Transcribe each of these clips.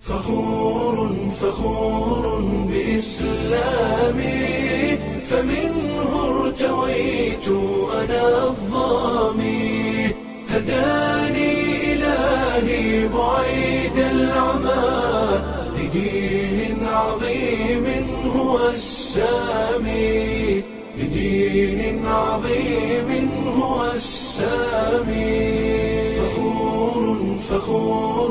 فخور فخور بإسلامي فمنه ارتويت أنا الظامي هداني إلهي بعيد العمى لدين عظيم هو السامي لدين عظيم هو السامي فخور فخور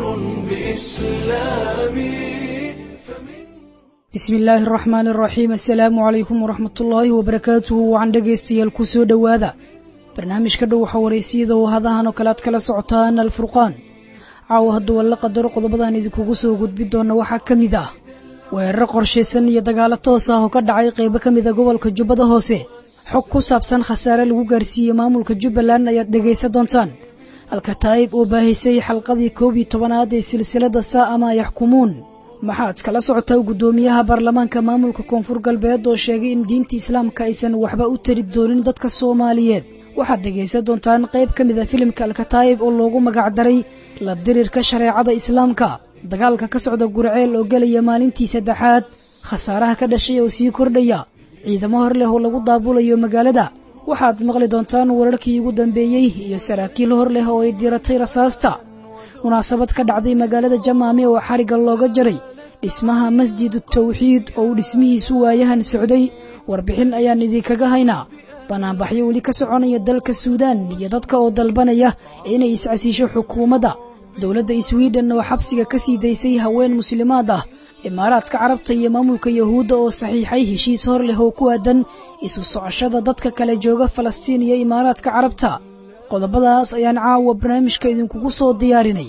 بإسلامي bismi illaahi araxmaan araxiim assalaamu calaykum waraxmatullaahi wabarakaatuhu wacan dhegaystayaal ku soo dhowaada barnaamijka dhow waxa waraysiyada oo hadahan oo kale aad kala socotaan alfurqaan caawa hadduu alla qadaro qodobadaan idinkugu soo gudbi doona waxaa ka mid ah weeraro qorshaysan iyo dagaalo toos ah oo ka dhacay qaybo ka mida gobolka jubbada hoose xog ku saabsan khasaare lagu gaarsiiyey maamulka jubbaland ayaad dhegaysan doontaan alkataa'ib oo baahisay xalqadii koob iyo tobanaad ee silsilada saa'ama yaxkumuun maxaad kala socotaa guddoomiyaha baarlamaanka maamulka koonfur galbeed oo sheegay in diinta islaamka aysan waxba u tari doonin dadka soomaaliyeed waxaad dhegaysan doontaan qayb ka mid a filimka alkataa'ib oo loogu magacdaray la dirirka shareecada islaamka dagaalka ka socda gurceel oo gelaya maalintii saddexaad khasaaraha ka dhashay oo sii kordhaya ciidamo hor leh oo lagu daabulayo magaalada waxaad maqli doontaan wararkii ugu dambeeyey iyo saraakiil hor leh oo ay diratay rasaasta munaasabad ka dhacday magaalada jamaame oo xarigga looga jaray dhismaha masjidu tawxiid oo uu dhismihiisu waayahan socday warbixin ayaan idinkaga haynaa banaanbaxyo weli ka soconaya dalka suudaan iyo dadka oo dalbanaya inay iscasiisho xukuumadda dowladda swiden oo xabsiga ka sii daysay haween muslimaad ah imaaraadka carabta iyo maamulka yahuudda oo saxiixay heshiis hor leh oo ku aadan isu socoshada dadka kale jooga falastiin iyo imaaraadka carabta qodobadaas ayaan caawa barnaamijka idinkugu soo diyaarinay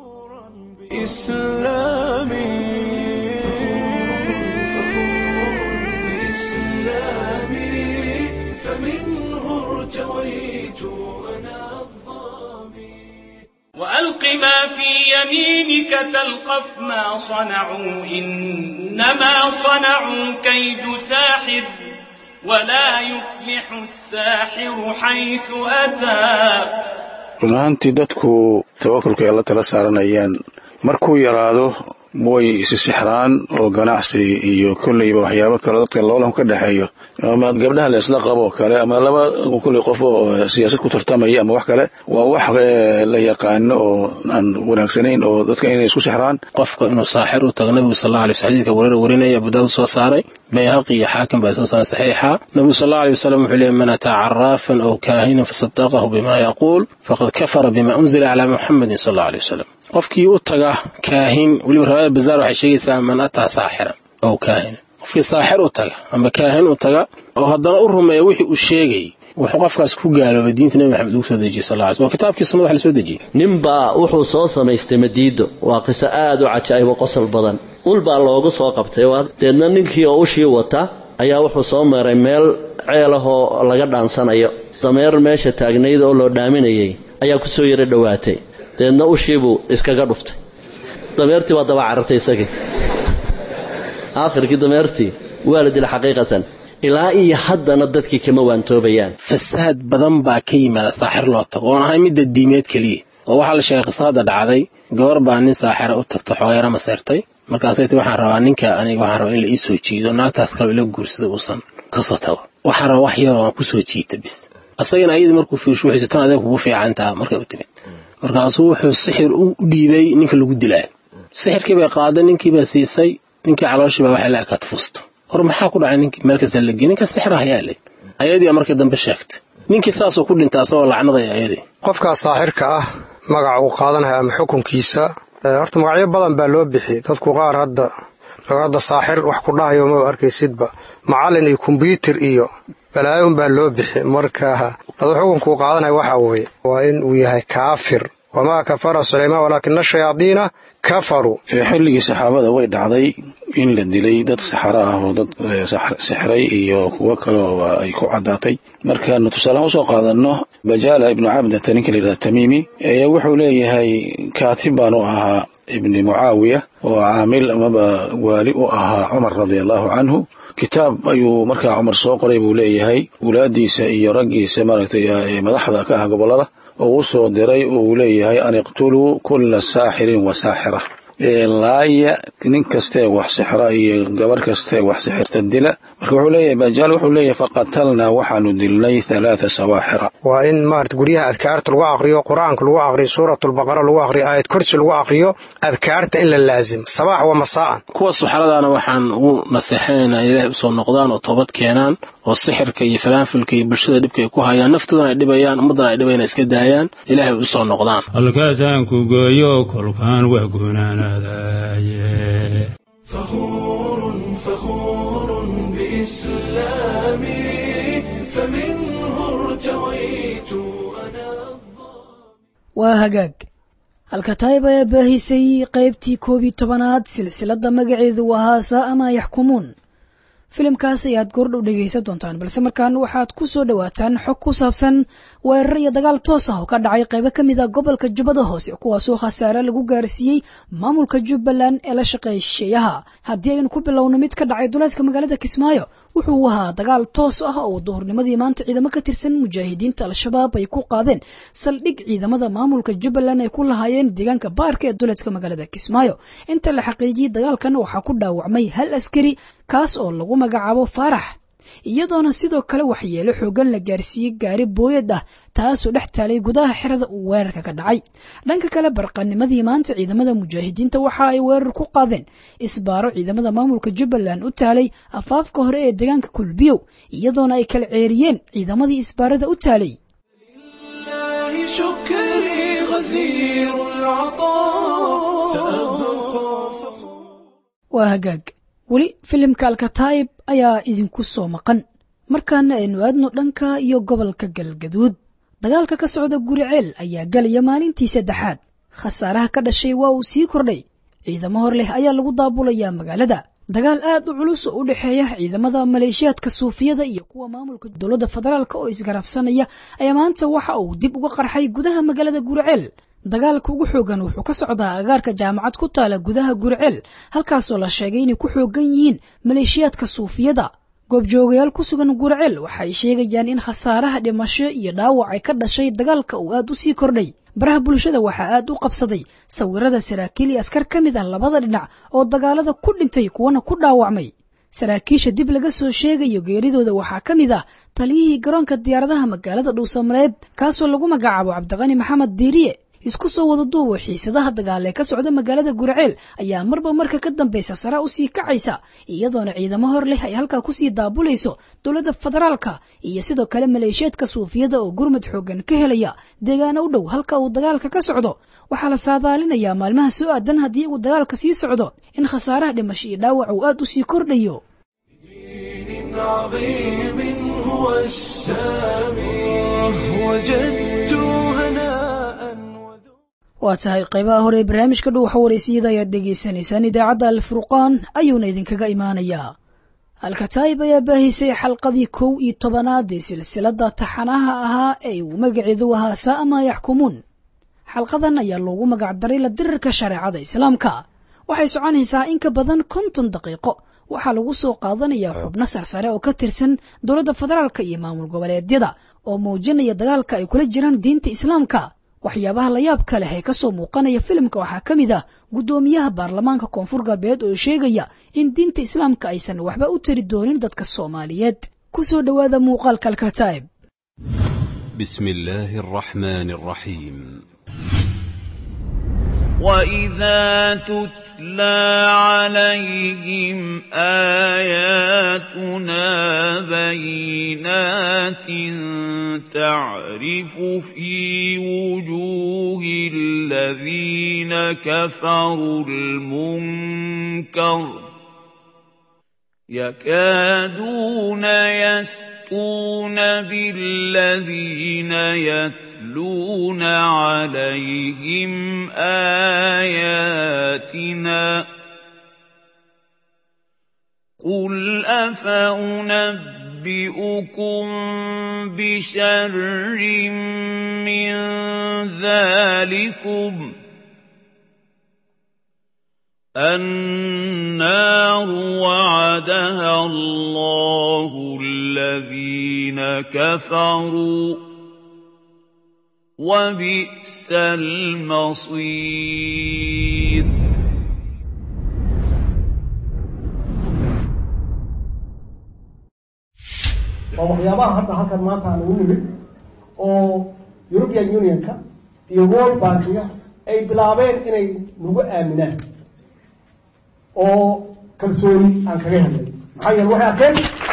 وألق ما في يمينك تلقف ما صنعوا إنما صنعوا كيد ساحر ولا يفلح الساحر حيث أتى run ahaantii dadku tawakulka ay alla tala saaranayaan markuu yaraado way isi sixraan oo ganacsi iyo kolleyba waxyaabo kale dadka loolan ka dhexeeyo ama gabdhaha la isla qabo kale ama laba kolley qof oo siyaasad ku tartamaya ama wax kale waa wax la yaqaano oo aan wanaagsanayn oo dadka inay isku sixraan qofka inuu saaxir u tago nabigu sal alay xadiidka wareer warinaya abu daawud soo saaray bayhaqi iyo xaakim baa soo saaray saxiixa nabigu sal allahu alay wasalam wuxuu leeyay man ataa caraafan aw kaahinan fasadaqahu bima yaquul faqad kafara bima unzila calaa muxamadin sal allahu alay wasalam qofkii u taga kaahin weliba riwaayada bazaar waxay sheegaysaa man ataa saaxiran aw kaahinan qofkii saaxir u taga ama kaahin u taga oo haddana u rumeeya wixii uu sheegay wuxuu qofkaas ku gaaloobay diinta nebi maxamed ugu soo dejiyey sal lla ly waa kitaabkii sunnada wax la soo dejiyey ninbaa wuxuu soo samaystay madiido waa qiso aad u cajaa'ib oo qosol badan ul baa loogu soo qabtay deedna ninkii oo ushii wata ayaa wuxuu soo maray meel ceel ahoo laga dhaansanayo dameer meesha taagnayd oo loo dhaaminayay ayaa ku soo yaro dhowaatay deedna ushiibuu iskaga dhuftay dameertii baa daba carartay isagii aakhirkii dameertii waa la dila xaqiiqatan ilaa iyo haddana dadkii kama waantoobayaan fasaad badan baa ka yimaada saaxir loo tago oon ahay midda diimeed keliya oo waxaa la sheegay qisada dhacday gabar baa nin saaxira u tagto xoogeera maseyrtay markaasay ti waxaan rabaa ninka aniga waxaan rabaa in la ii soo jiido naagtaas kaloo ila guursada uusan kasoo tago waxaan rabaa wax yaroo aan ku soo jiita bis asagana ayadii markuu fiirsho wuxuu tan adeeg kugu fiicantaa markay u timid markaasuu wuxuu sixir u dhiibay ninka lagu dilaayo sixirkii bay qaaday ninkiibaa siisay ninkii calooshii baa waxay la ekaad fuusto hor maxaa ku dhacay ninkii meel kasta lagey ninka sixra ayaa leh ayadii markii dambe sheegtay ninkii saasuu ku dhintay asagoo lacnadaya ayadii qofkaas saaxirka ah magaca uu qaadanaya ama xukunkiisa horta magacyo badan baa loo bixiyey dadku qaar hadda hadda saaxir wax ku dhahayo maba arkaysidba macallin iyo kombyuutar iyo balaayon baa loo bixi marka adu xukunkuu qaadanaya waxa weeye waa in uu yahay kaafir wamaa kafara sulaymaan walaakina shayaadiina kafaruu xilligii saxaabada way dhacday in la dilay dad saxaro ah oo dad sixray iyo kuwo kaleo ay ku caddaatay markaanu tusaalahaan usoo qaadanno bajaala ibnu cabdata ninka la yidhahda tamiimi ayaa wuxuu leeyahay kaatib baanu ahaa ibni mucaawiya oo caamil amaba waali u ahaa cumar radia allahu canhu kitaab ayuu markaa cumar soo qoray buu leeyahay wulaadiisa iyo raggiisa maaragtay madaxda ka ah gobollada oo u soo diray oo uu leeyahay an iqtuluu kulla saaxirin wa saaxira laaya nin kastaee wax sixra iyo gabar kastaee wax sixirta dila marka wuxuu leeyahay bajaal wuxuu leeyahay faqatalnaa waxaanu dilnay halaatha sawaaxira waa in maarata guryaha adkaarta lagu aqriyo qur-aanka lagu aqriyo suuratulbaqara lagu aqriyo aayad kursi lagu aqriyo adkaarta in la laazim sabaax wa masaa'an kuwa suxradaana waxaan ugu naseexanaynaa in ilaahay usoo noqdaan oo toobad keenaan oo sixirka iyo falaanfilka iyo bulshada dhibka ay ku hayaan naftoodana ay dhibayaan ummaddana ay dhibayaan iska daayaan ilaahay usoo noqdaan halkaasaan ku gooyo kolkaan waa gunaanadaye فخور فخور بإسلامي فمنه ارتويت أنا waa hagaag halkataayib ayaa baahisay qaybtii koob iyo tobanaad silsiladda magaceedu ahaa saa'ama yaxkumuun filimkaas ayaad goordhow dhegaysan doontaan balse markaan waxaad ku soo dhowaataan xog ku saabsan weerar iyo dagaal toos ah oo ka dhacay qaybo ka mid a gobolka jubbada hoose kuwaasoo khasaare lagu gaarsiiyey maamulka jubbaland ee la shaqeeya shisheeyaha haddii aynu ku bilowno mid ka dhacay duleedka magaalada kismaayo wuxuu ahaa dagaal toos ah oo duhurnimadii maanta ciidamo ka tirsan mujaahidiinta al-shabaab ay ku qaadeen saldhig ciidamada maamulka jubbaland ay ku lahaayeen deegaanka baarka ee duleedka magaalada kismaayo inta la xaqiijiyey dagaalkan waxaa ku dhaawacmay hal askari kaas oo lagu magacaabo faarax iyadoona sidoo kale waxyeelo xoogan la gaarsiiyey gaari booyad ah taasoo dhex taalay gudaha xerada uu weerarka ka dhacay dhanka kale barqanimadii maanta ciidamada mujaahidiinta waxa ay weerar ku qaadeen isbaaro ciidamada maamulka jubbaland u taalay afaafka hore ee deegaanka kulbiyow iyadoona ay kala ceeriyeen ciidamadii isbaarada u taalay لله شكري غزير العطاء سأبقى فخور waa hagaag weli filimka alkataayib ayaa idinku soo maqan markaana aynu aadno dhanka iyo gobolka galgaduud dagaalka ka socda guriceel ayaa galaya maalintii saddexaad khasaaraha ka dhashay waa uu sii kordhay ciidamo hor leh ayaa lagu daabulayaa magaalada dagaal aad u culus oo u dhexeeya ciidamada maleeshiyaadka suufiyada iyo kuwa maamulka dowladda federaalk oo isgarabsanaya ayaa maanta waxa uu dib uga qarxay gudaha magaalada guriceel dagaalka ugu xoogan wuxuu ka socdaa agaarka jaamacad ku taala gudaha guriceel halkaasoo la sheegay inay ku xoogan yihiin maleeshiyaadka suufiyada goobjoogayaal ku sugan guriceel waxay sheegayaan in khasaaraha dhimasho iyo dhaawac ay ka dhashay dagaalka uu aad u sii kordhay baraha bulshada waxaa aad u qabsaday sawirada saraakiil iyo askar ka mid ah labada dhinac oo dagaalada ku dhintay kuwana ku dhaawacmay saraakiisha dib laga soo sheegayo geeridooda waxaa ka mid ah taliyihii garoonka diyaaradaha magaalada dhuusamareeb kaasoo lagu magacaabo cabdiqani maxamed diiriye isku soo wada duubo xiisadaha dagaal ee ka socda magaalada gurceel ayaa marba marka ka dambaysa sara usii kacaysa iyadoona ciidamo hor leh ay halkaa kusii daabulayso dowladda federaalka iyo sidoo kale maleeshiyaadka suufiyada oo gurmad xoogan ka helaya deegaano u dhow halka uu dagaalka ka socdo waxaa la saadaalinayaa maalmaha soo aadan haddii uu dagaalka sii socdo in khasaaraha dhimasho iyo dhaawac uu aad usii kordhayo دين عظيم هو السامي وجدت هناء وذو waa tahay qaybaha hore ee barnaamijka dhow waxa waraysiyada ayaad dhegaysanaysaan idaacadda alfurqaan ayuuna idinkaga imaanayaa alkataayib ayaa baahisay xalqadii kow iyo tobanaad ee silsiladda taxanaha ahaa ee uu magaceedu ahaa saa'ama yaxkumuun xalqadan ayaa loogu magacdaray la dirirka shareecada islaamka waxay soconaysaa in ka badan konton daqiiqo waxaa lagu soo qaadanayaa xubno sarsare oo ka tirsan dowladda federaalka iyo maamul goboleedyada oo muujinaya dagaalka ay kula jiraan diinta islaamka waxyaabaha layaabka leh ee kasoo muuqanaya filimka waxaa ka mid ah guddoomiyaha baarlamaanka koonfur galbeed oo sheegaya in diinta islaamka aysan waxba u tari doonin dadka soomaaliyeed kusoo dhowaada muuqaalka alkataa'ib بسم الله الرحمن الرحيم وإذا تتلى عليهم آياتنا بينات تعرف في وجوه الذين كفروا المنكر يكادون يسقون بالذين يتلون عليهم آياتنا قل أفأنبئكم بشر من ذلكم النار وعدها الله الذين كفروا وبئس المصير waa waxyaabaha hadda halkan maanta aan ugu nimid oo european unionka iyo world bankiga ay bilaabeen inay nagu aaminaan oo kalsooni aan kaga helnay maxaa yeele waxay arkeen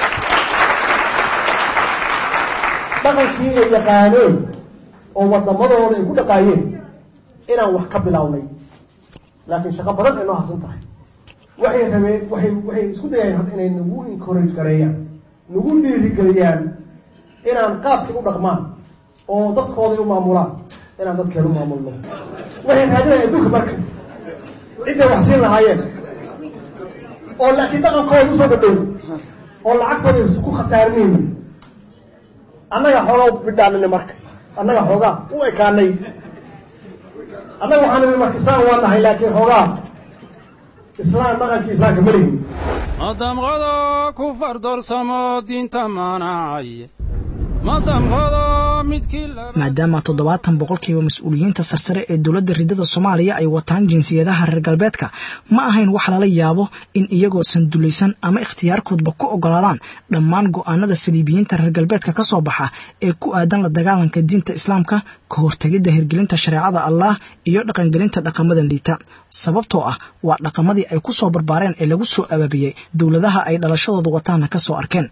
dhaqankii ay yaqaaneen oo wadamadooda ay ku dhaqaayeen inaan wax ka bilownay laakiin shaqo badan ay noo harsan tahay waxay rabeen waxay waxay isku dayayeen hadda inay nagu encourage gareeyaan nagu dhiirigeliyaan inaan qaabkii u dhaqmaan oo dadkooday u maamulaan inaan dadkeeda u maamulno waxay raadinayaan adduunka marka cidday wax siin lahaayeen oo laakiin dhaqankooda usoo dhadhow oo lacagtooda ku khasaarinayni annaga xoogaa bidhaanina marka annaga xoogaa u ekaanay annaga waxaan nimi marka islaam waa nahay laakiin xoogaa islaam dhaqankii islaamka ma lihin madamqado ku fardoorsamo diinta maanacay madamqado midkii maadaama toddobaatan boqolkiiba mas-uuliyiinta sarsare ee dowladda ridada soomaaliya ay wataan jinsiyadaha reer galbeedka ma ahayn wax lala yaabo in iyagoo sandulaysan ama ikhtiyaarkoodba ku ogolaadaan dhammaan go'aanada saliibiyiinta reer galbeedka ka soo baxa ee ku aadan la dagaalanka diinta islaamka ka hortegidda hirgelinta shareecada allah iyo dhaqangelinta dhaqamadan liita sababtoo ah waa dhaqamadii ay ku soo barbaareen ee lagu soo abaabiyey dowladaha ay dhalashadooda wataana ka soo arkeen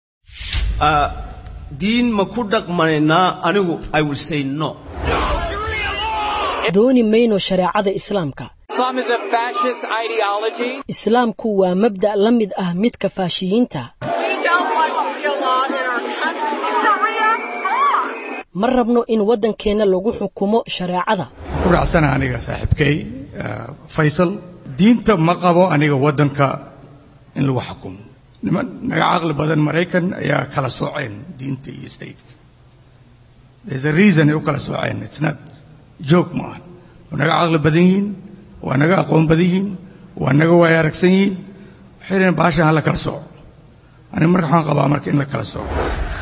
diin ma ku dhaqmanaynaa anigu i will say no dooni mayno shareecada islaamka islaamku waa mabda' la mid ah midka faashiyiinta ma rabno in waddankeenna lagu xukumo shareecada ku raacsana aniga saaxiibkay faysal diinta ma qabo aniga waddanka in lagu xukumo niman naga caqli badan maraykan ayaa kala sooceen diinta iyo stateka there's a reason ay u kala sooceen it's not joke ma aha waa naga caqli badan yihiin waa naga aqoon badan yihiin waa naga waaya aragsan yihiin waxay dhaheen baashan ha la kala sooco aniga marka waxaan qabaa marka in la kala sooco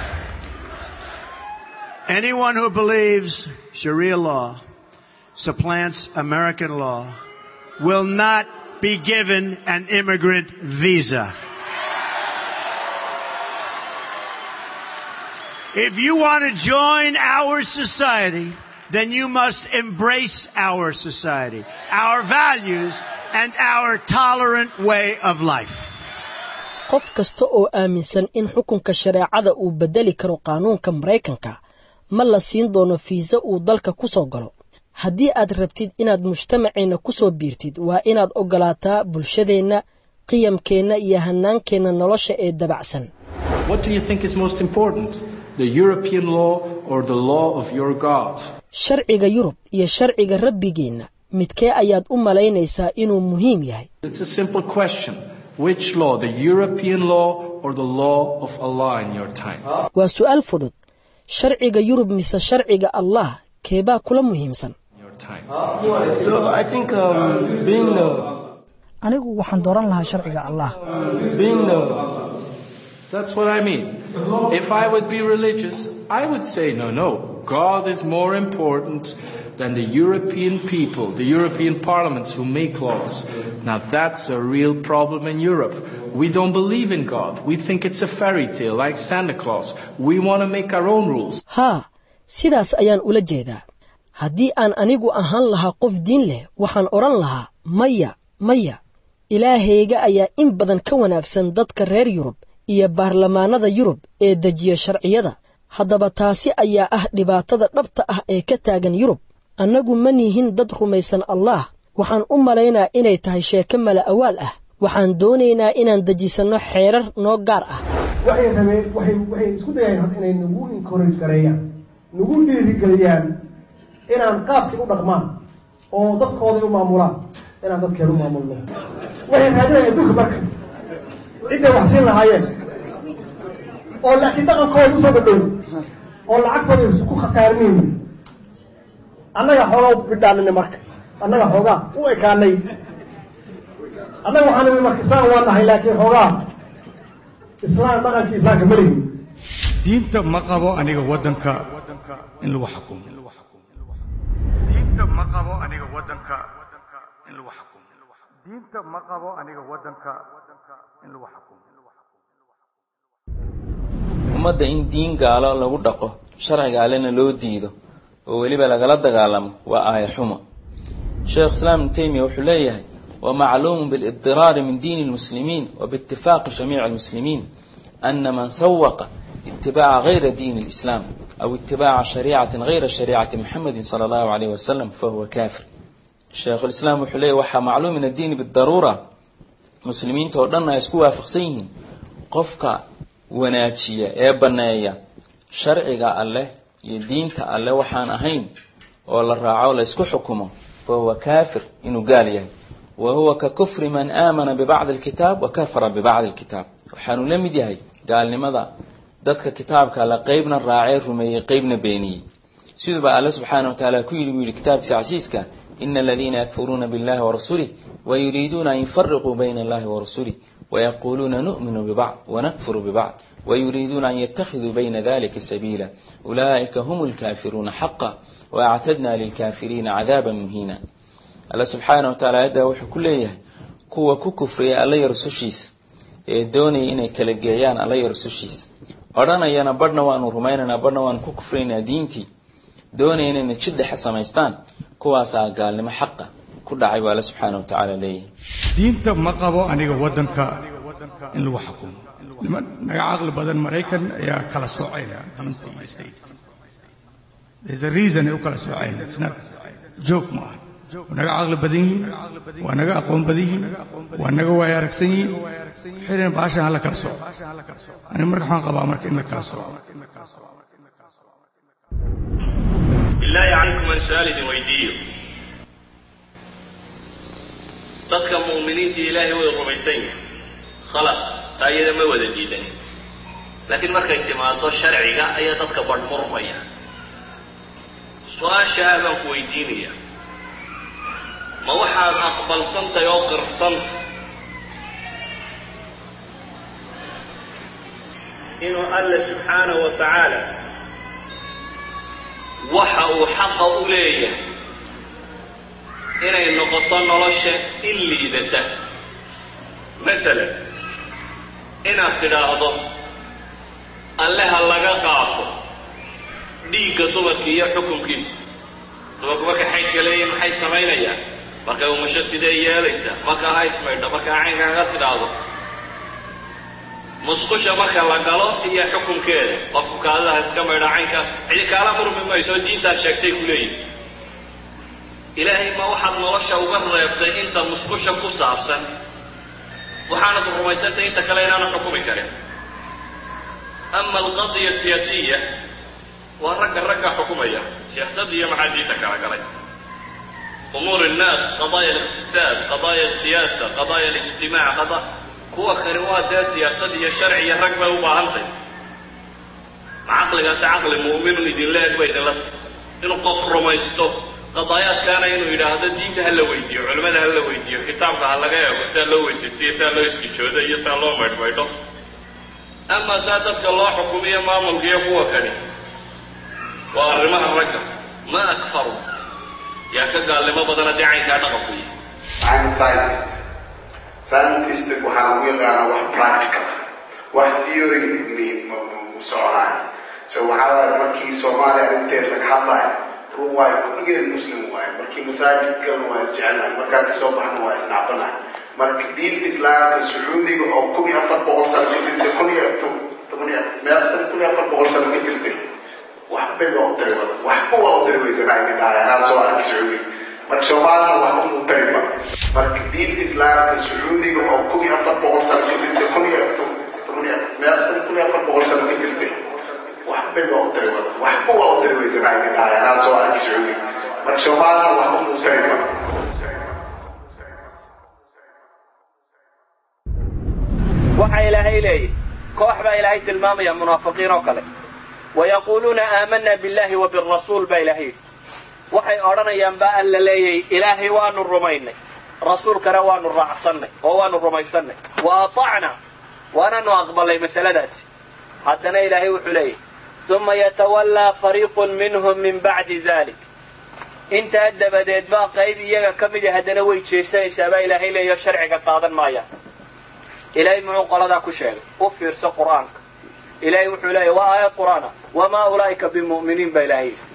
Anyone who believes Sharia law supplants American law will not be given an immigrant visa. If you want to join our society, then you must embrace our society, our values, and our tolerant way of life. qof kasta oo aaminsan in xukunka shareecada uu beddeli karo qaanuunka maraykanka ma la siin doono fiisa uu dalka ku soo galo haddii aad rabtid inaad mujtamaceenna ku soo biirtid waa inaad oggolaataa bulshadeenna qiyamkeenna iyo hannaankeenna nolosha ee dabacsan sharciga yurub iyo sharciga rabbigeenna midkee ayaad u malaynaysaa inuu muhiim yahay waa su'aal fudud sharciga yurub mise sharciga allah keebaa kula muhiimsan anigu waxaan dooran lahaa sharciga allah That's what I mean. If I would be religious, I would say, no, no, God is more important than the European people, the European parliaments who make laws. Now that's a real problem in Europe. We don't believe in God. We think it's a fairy tale like Santa Claus. We want to make our own rules. haa sidaas ayaan ula jeedaa haddii aan anigu ahaan lahaa qof diin leh waxaan odhan lahaa maya maya ilaahayga ayaa in badan ka wanaagsan dadka reer yurub iyo baarlamaanada yurub ee dejiya sharciyada haddaba taasi ayaa ah dhibaatada dhabta ah ee ka taagan yurub annagu ma nihin dad rumaysan allah waxaan u malaynaa inay tahay sheeko mala awaal ah waxaan doonaynaa inaan dejisanno xeerar noo gaar ah waxay rabeen waxay waxay isku dayayeen hadda inay nagu encourage gareeyaan nagu dhiirigeliyaan inaan qaabkii u dhaqmaan oo dadkooday u maamulaan inaan dadkeeda u maamulno waxay raadinayaan adduunka marka cidday wax siin lahaayeen oo laakiin dhaqankooda usoo dhadhow oo lacagtooda ku khasaarinayni annaga xoogaa bidhaanina marka annaga xoogaa u ekaanay annaga waxaan nimi marka islaam waa nahay laakiin xoogaa islaam dhaqankii islaamka ma lihin diinta ma qabo aniga waddanka in lagu xukumo diinta ma qabo aniga waddanka in lagu xukumo diinta ma qabo aniga waddanka in lagu xukumo ummadda in diin gaalo lagu dhaqo sharciga allena loo diido oo weliba lagala dagaalamo waa aaya xumo sheekh islaam ibnu taymiya wuxuu leeyahay ومعلوم بالاضطرار من دين المسلمين وباتفاق جميع المسلمين أن من سوق اتباع غير دين الإسلام أو اتباع شريعة غير شريعة محمد صلى الله عليه وسلم فهو كافر الشيخ الإسلام وحليه وحا معلوم من الدين بالضرورة مسلمين تودنا يسكوا فقسيهم قفك وناتشية إيبانايا شرعي الله يدين الله وحان أهين ولا الرعاو يسكو حكمه فهو كافر إنه قال يعني وهو ككفر من آمن ببعض الكتاب وكفر ببعض الكتاب waxaanu la mid yahay gaalnimada dadka kitaabka la qeybna raacay rumeeyey qeybna beeniyey siduuba alle subxaana wa tacaala ku yidhi buu yidhi kitaabkiisa casiiska ina aladiina yakfuruuna billahi warasulih wayuriiduuna an yufariquu bayna allahi warasulih ويقولون نؤمن ببعض ونكفر ببعض ويريدون أن يتخذوا بين ذلك سبيلا أولئك هم الكافرون حقا وأعتدنا للكافرين عذابا مهينا alla subxaana wa tacaala ayaddaa wuxuu ku leeyahay kuwa ku kufriya alla iyo rusushiisa ee doonaya inay kala geeyaan alla iyo rusushiisa odhanayana badhna waanu rumaynaynaa badhna waanu ku kufraynaa diintii doonaya inayna jiddexa samaystaan kuwaasaa gaalnimo xaqa ku dhacay buu alla subxaana wa tacaala leeyahay diinta ma qabo aniga waddanka in lagu xukumo niman naga caqli badan maraykan ayaa kala soocayna diinta iyo state there's a reason ay u kala soocayna it's not joke ma aha waa naga caqli badan yihiin waa naga aqoon badan yihiin waa naga waaya aragsan yihiin xilina baashan hala kala sooco ani marka waxaan qabaa marka in la kala sooco bilaahi calaykum aan su-aal idin weydiiyo dadka mu'miniinta ilaahay way rumaysan yihin khalaas taa iyada ma wada diidani laakiin markay timaado sharciga ayaa dadka badhmurmaya su-aashaa baan ku weydiinaya ma waxaad aqbalsantahay oo qirsanta inuu alla subxaanahu wa tacaala waxa uu xaqa u leeyahay inay noqoto nolosha in liidata masalan inaad tidhaahdo alle ha laga qaato dhiigga dumarka iyo xukunkiisa dumarku markay xaydka leeyihin maxay samaynayaan markay umasho sidee yeelaysaa marka ha ismaydho markaa caynka kaga tidhaahdo musqusha marka la galo iyo xukunkeeda qofku kaadaha iska maydho caynka cidi kaala murmi mayso diintaad sheegtay ku leeyihi ilaahay ma waxaad nolosha uga reebtay inta musqusha ku saabsan waxaanad rumaysantay inta kale inaanu xukumi karin ama alqadiya siyaasiya waa ragga ragga xukumaya siyaasadda iyo maxaa diinta kala galay umuur الnaas qadaaya اliqtisaad qadaaya الsiyaasa qadaaya اlijtimac qada kuwa kani waa dee siyaasad iyo sharci iyo rag bay u baahantay ma caqligaasi caqli mu'minun idinla eg ba idinla tahy inuu qof rumaysto qadaayaadkaana inuu yidhaahdo diinta ha la weydiiyo culimmada ha la weydiiyo kitaabka ha laga eego saa loo weysaystiyo saa loo istijoodo iyo saa loo maydhmaydho ama saa dadka loo xukumiyo maamulka iyo kuwa kani waa arrimaha ragga ma akfaru yaa ka gaalnimo badan haddii caynkaa dhaqanku yihi I'm a scientist. Scientist waxaa lagu yaqaanaa wax practical wax theory mi mu soconaayo so waxaa waaye markii soomaaliya arrinteed laga hadlayo run waayo kulligeen muslim waaye markii masaajidkan waa isjecelnahay markaa kasoo baxna waa isnacbanahay marka diinta islaamka sacuudiga oo kun iyo afar boqol sano ka jirtay kun iyo toban iyo meel san kun iyo afar boqol sano ka jirtay waxbay waa u tari wada waxba waa u tari weysanaa inay dhahay anaa soo arkay sacuudiga marka soomaalina waxba mu tariba marka diinta islaamka sacuudiga oo kun iyo afar boqol sano ka jirtay kun iyo toban iyo meel san kun iyo afar boqol sano ka jirtay waxbay waa u tari wada waxba waa u tari weysanaa inay dhahay anaa soo arkay sacuudiga marka soomaalina waxba mu tariba waxa ilaahay leeyahy koox baa ilaahay tilmaamaya munaafiqiin oo kale wayaquuluuna aamana billahi wa birasuul baa ilahay yidhi waxay odhanayaan baa alla leeyahy ilaahay waanu rumaynay rasuulkana waanu raacsannay oo waanu rumaysannay wa atacna waananu aqbalnay masaladaasi haddana ilaahay wuxuu leeyahy uma yatawallaa fariiqun minhum min bacdi dalik intaa dabadeed baa qayb iyaga ka midi haddana way jeesanaysaa baa ilaahay leeyaho sharciga qaadan maayaan ilaahay muxuu qoladaa ku sheegay u fiirso qur-aanka ilahay wuxuu leeyahy waa aayad qur'aana wamaa ulaa'ika bimu'miniin baa ilahay yidhi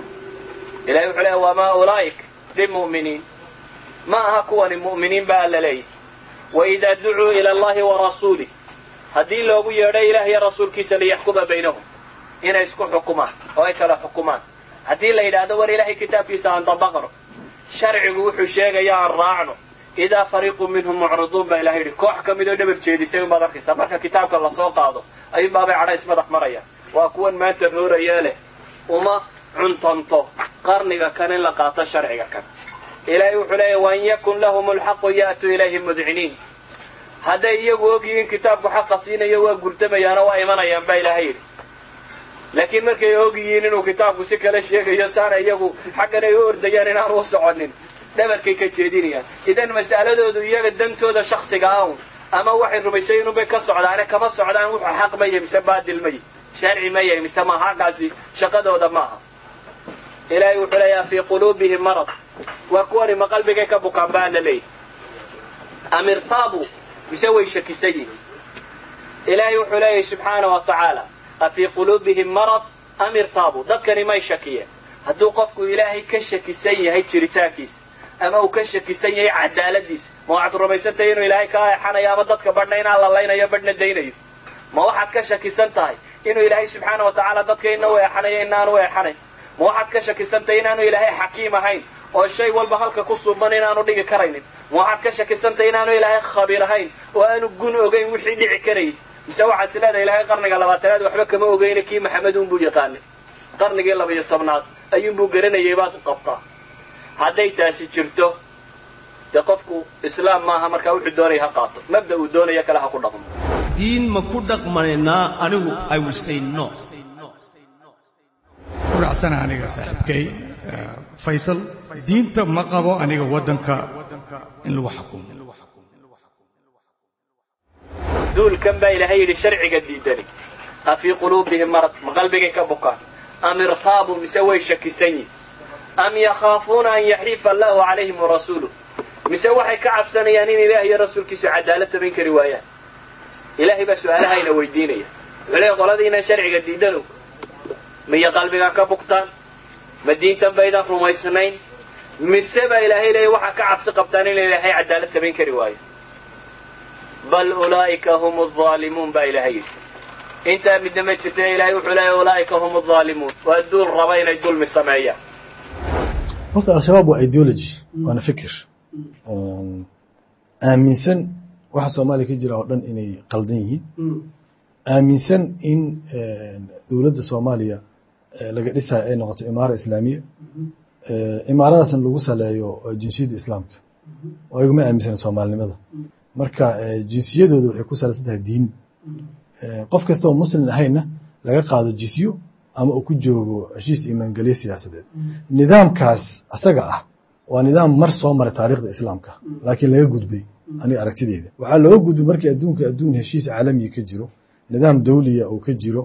ilahay wuxuu leeyahy wamaa ulaa'ik bimu'miniin ma aha kuwani mu'miniin baa alla leeyahy waidaa ducuu ila allahi wa rasuulih haddii loogu yeedho ilaah iyo rasuulkiisa liyaxkuma baynahum inay isku xukumaan oo ay kala xukumaan haddii la yidhaahdo war ilaahay kitaabkiisa aan dabaqno sharcigu wuxuu sheegaya aan raacno idaa fariiqu minhum mucriduun baa ilahay yidhi koox ka mid oo dhabar jeedisay unbaad arkaysaa marka kitaabka lasoo qaado ayuunbaabay cadhays madax marayaan waa kuwan maanta roorayee leh uma cuntanto qarniga kan in la qaato sharciga kan ilaahay wuxuu leeyahy wain yakun lahum lxaqu ya'tuu ilayhi mudciniin hadday iyagu ogyihiin kitaabku xaqa siinayo waa gurdamayaano waa imanayaan baa ilaahay yidhi laakiin markay ogyihiin inuu kitaabku si kale sheegayo saana iyagu xaggan ay u ordayaan inaan u soconin dhabarkay ka jeedinayaan idan mas'aladoodu iyaga dantooda shaksiga ah un ama waxay rumaysay inunbay ka socdaane kama socdaan wuxuu xaq ma yahy mise baadil ma yahy sharci ma yahy mise ma xaqaasi shaqadooda maaha ilaahay wuxuu leeyaha fii quluubihim marad waa kuwani ma qalbigay ka bukaan baa la leeyahy am irtaabu mise way shakisan yihiin ilaahay wuxuu leeyahy subxaana wa tacaala afii quluubihim marad am irtaabu dadkani may shakiyeen hadduu qofku ilaahay ka shakisan yahay jiritaankiisa ama uu ka shakisan yahay cadaaladiisa ma waxaad rumaysantahay inuu ilaahay kaa eexanayo ama dadka badhna inaan la laynayo badhna daynayo ma waxaad ka shakisan tahay inuu ilaahay subxaana wa tacaala dadka ina u eexanayo inaanu eexanayn ma waxaad ka shakisan tahay inaanu ilaahay xakiim ahayn oo shay walba halka ku suuban inaanu dhigi karaynin ma waxaad ka shakisan tahay inaanu ilaahay khabiir ahayn oo aanu gun ogayn wixii dhici karayay mise waxaad is leedahay ilaahay qarniga labaatanaad waxba kama ogeyna kii maxamed unbuu yaqaanay qarnigii labaiyo tobnaad ayuunbuu garanayay baad u qabtaa hadday taasi jirto dee qofku islaam maaha markaa wuxuu doonaya ha qaato mabda uu doonaya kale ha ku dhaqmo diin ma ku dhaqmanaynaa anigu i will say no ku dhacsana aniga saaxiibkay faysal diinta ma qabo aniga waddanka in lagu xukumo duulkan baa ilaahay yidhi sharciga diidani afii quluubihim marad ma qalbigay ka bukaan am irtaabu mise way shakisan yihin am yakhaafuuna an yaxiifa allahu calayhim warasuuluh mise waxay ka cabsanayaan in ilaah iyo rasuulkiisu cadaalad samayn kari waayaan ilaahay baa su-aalahayna weydiinaya wuxuu leey qoladiinan sharciga diidanu miya qalbigaa ka bugtaan ma diintan baydan rumaysnayn mise baa ilaahay leeya waxaa ka cabsi qabtaan in ilaahay cadaalad samayn kari waayo bal ulaa'ika hum alzaalimuun baa ilaahay yidhi intaa midna ma jirta ilaahay wuxuu leeya ulaa'ika hum alzaalimuun waa duul raba inay dulmi sameeyaan horta al-shabaab waa ideology waana fikir aaminsan waxa soomaaliya ka jira oo dhan inay qaldan yihiin aaminsan in dowladda soomaaliya laga dhisayo ay noqoto imaara islaamiya imaaradaasna lagu saleeyo jinsiyadda islaamka oo ayaguma aaminsana soomaalinimada marka jinsiyadooda waxay ku salaysan tahay diin qof kasta oo muslim ahayna laga qaado jisyo ama uu ku joogo heshiis imaangelyo siyaasadeed nidaamkaas asaga ah waa nidaam mar soo maray taariikhda islaamka laakiin laga gudbay aniga aragtideyda waxaa looga gudbay markii adduunka adduun heshiis caalamiya ka jiro nidaam dawliya uu ka jiro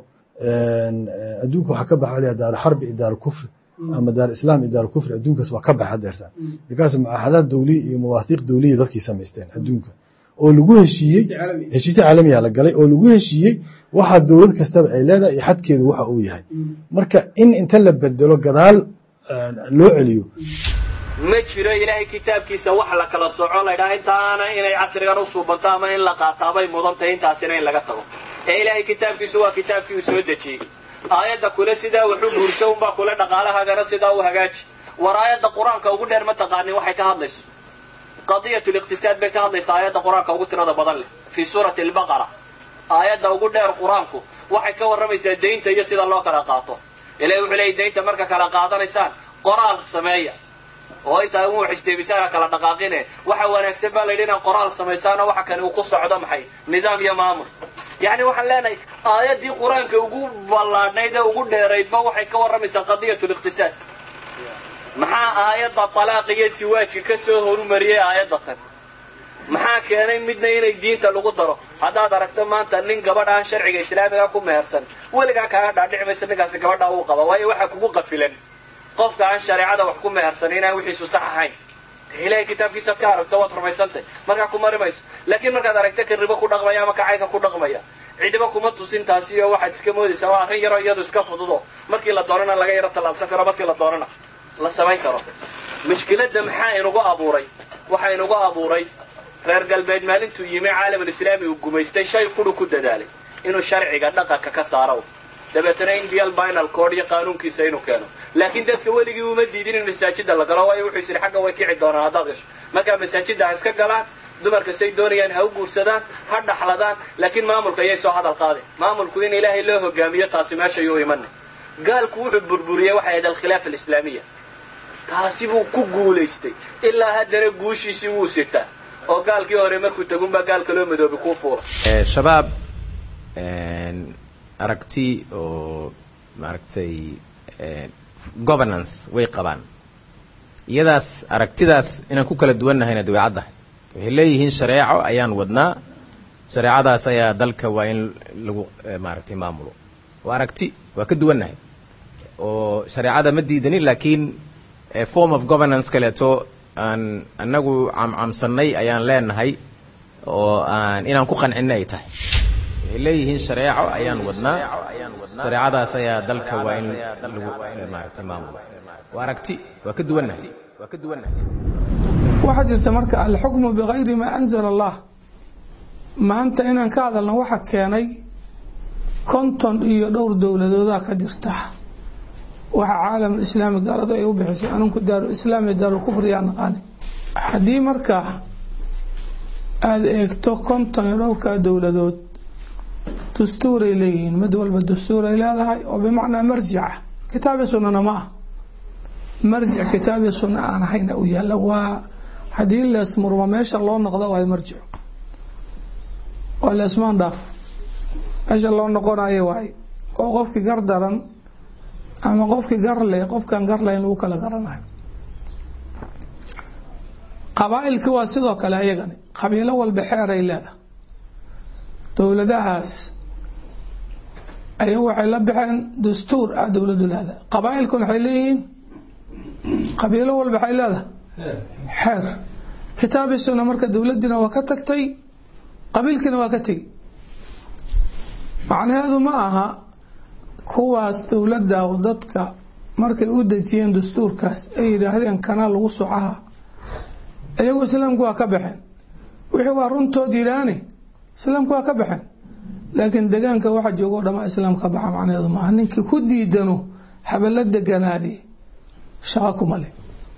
adduunka waxaa ka baxa laya daar xarbi iyo daar kufri ama daar islaam iyo daar kufri adduunkaas waa ka baxa deertaan markaas mucaahadaad dawliya iyo mawaathiiq dawliya dadkii samaysteen adduunka oo lagu heshiiyey heshiisyo caalamiya la galay oo lagu heshiiyey waxa dowlad kastaba ay leedahay iyo xadkeedu waxa uu yahay marka in inta la bedelo gadaal loo celiyo ma jiro ilaahay kitaabkiisa wax la kala soco laydhaha intaana inay casrigan u suubanto ama in la qaataabay mudan tahay intaasina in laga tago ee ilaahay kitaabkiisu waa kitaabkii uu soo dejiyey aayadda kule sidaa wuxu guurso unbaa kule dhaqaalahaagana sidaa u hagaaji war aayadda qur-aanka ugu dheer ma taqaanin waxay ka hadlayso qadiyat liqtisaad bay ka hadlaysaa aayadda qur-aanka ugu tirada badan leh fii suurati albaqara aayadda ugu dheer qur-aanku waxay ka warramaysaa daynta iyo sida loo kala qaato ilahi wuxuu leeyay daynta marka kala qaadanaysaan qoraal sameeya oo intaa u xisteebisaan kala dhaqaaqine waxa wanaagsan baa layidhi inaad qoraal samaysaanoo waxa kani uu ku socdo maxay nidaam iyo maamul yacni waxaan leenahay aayaddii qur-aanka ugu ballaadhnayd ee ugu dheeraydba waxay ka warramaysaa qadiyat liqtisaad maxaa aayadda talaaq iyo siwaajka ka soo horumariyey aayadda tan maxaa keenay midna inay diinta lagu daro haddaad aragto maanta nin gabadh aan sharciga islaamiga ku mehersan weligaa kaaga dhaadhici maysa ninkaasi gabadha uu qaba waayo waxaa kugu qafilan qofka aan shareecada wax ku mehersan inaan wixiisu sax ahayn ilahay kitaabkiisaad ka aragto waad rumaysantay markaa ku mari mayso laakiin markaad aragto kan ribo ku dhaqmaya ama kacaynka ku dhaqmaya cidiba kuma tusin taasi oo waxaad iska moodaysaa waa arrin yaroo iyadu iska fududo markii la doonana laga yaro tallaabsan karo markii la doonana la samayn karo mushkiladda maxaa inugu abuuray waxaa inugu abuuray reer galbeed maalintuu yimi caalamulislaami uu gumaystay shay quru ku dadaalay inuu sharciga dhaqanka ka saaro dabeetana indial binal code iyo qaanuunkiisa inuu keeno laakiin dadka weligii uma diidin in masaajida la galo waayo wuxuu is yidhi xagga way kici doonaan haddaad gasho markaa masaajidda ha iska galaan dumarka say doonayaan ha u guursadaan ha dhaxladaan laakiin maamulka ayay soo hadal qaadeen maamulku in ilaahay loo hogaamiyo taasi meeshay u imanay gaalku wuxuu burburiyey waxay ahayd alkhilaafa alislaamiya taasi buu ku guulaystay ilaa haddana guushiisii wuu sitaa oo gaalkii hore markuu tagunbaa gaalka loo madoobi kuu fuula shabaab aragti oo maaragtay governance way qabaan iyadaas aragtidaas inaan ku kala duwannahayna dabeecaddahay waxay leeyihiin shareeco ayaan wadnaa shareecadaas ayaa dalka waa in lagu maaragtay maamulo waa aragti waa ka duwannahay oo shareecada ma diidanin laakiin form of governance kaleeto aan annagu camcamsannay ayaan leenahay oo aan inaan ku qancinna ay tahay waxay leeyihiin shareeco ayaan wadnaa shareecadaas ayaa dalka waa in lagu maaragtay maamulo waa aragti waa ka duwannahay waa ka duwannahay waxaa jirta marka alxukmu bikayri maa anzala allah maanta inaan ka hadalno waxa keenay konton iyo dhowr dowladoodaa ka jirta waxa caalam islaami gaaladu ay u bixisay aninku daarulislaam iyo daarulkufr yaa naqaani haddii marka aada eegto konton iyo dhowrkaa dowladood dastuuray leeyihiin mid walba dastuuray leedahay oo bimacnaa marjica kitaabi sunnana ma ah marjic kitaabi sunna aan ahayna u yaalla waa haddii leesmurma meesha loo noqdo waa marjico waa leesmaan dhaaf meesha loo noqonayo waay oo qofkii gar daran ama qofkii gar leh qofkaan gar lahayn lagu kala garanayo qabaa-ilki waa sidoo kale ayagani qabiilo walba xeeray leedahay dowladahaas ayagu waxay la baxeen dastuur ah dowladu leedahay qabaa-ilkuna waxay leeyihiin qabiilo walba waxay leedahay xeer kitaabi sunna marka dowladdiina waa ka tagtay qabiilkiina waa ka tegi macnaheedu ma aha kuwaas dowladda dadka markay u dejiyeen dastuurkaas ay yidhaahdeen kana lagu socaha iyagu islaamku waa ka baxeen wixii waa runtood yidhaahne islaamku waa ka baxeen laakiin degaanka waxa joogo o dhama islaam ka baxa macnaheedu maaha ninkii ku diidano habala deganaadi shaqo kuma leh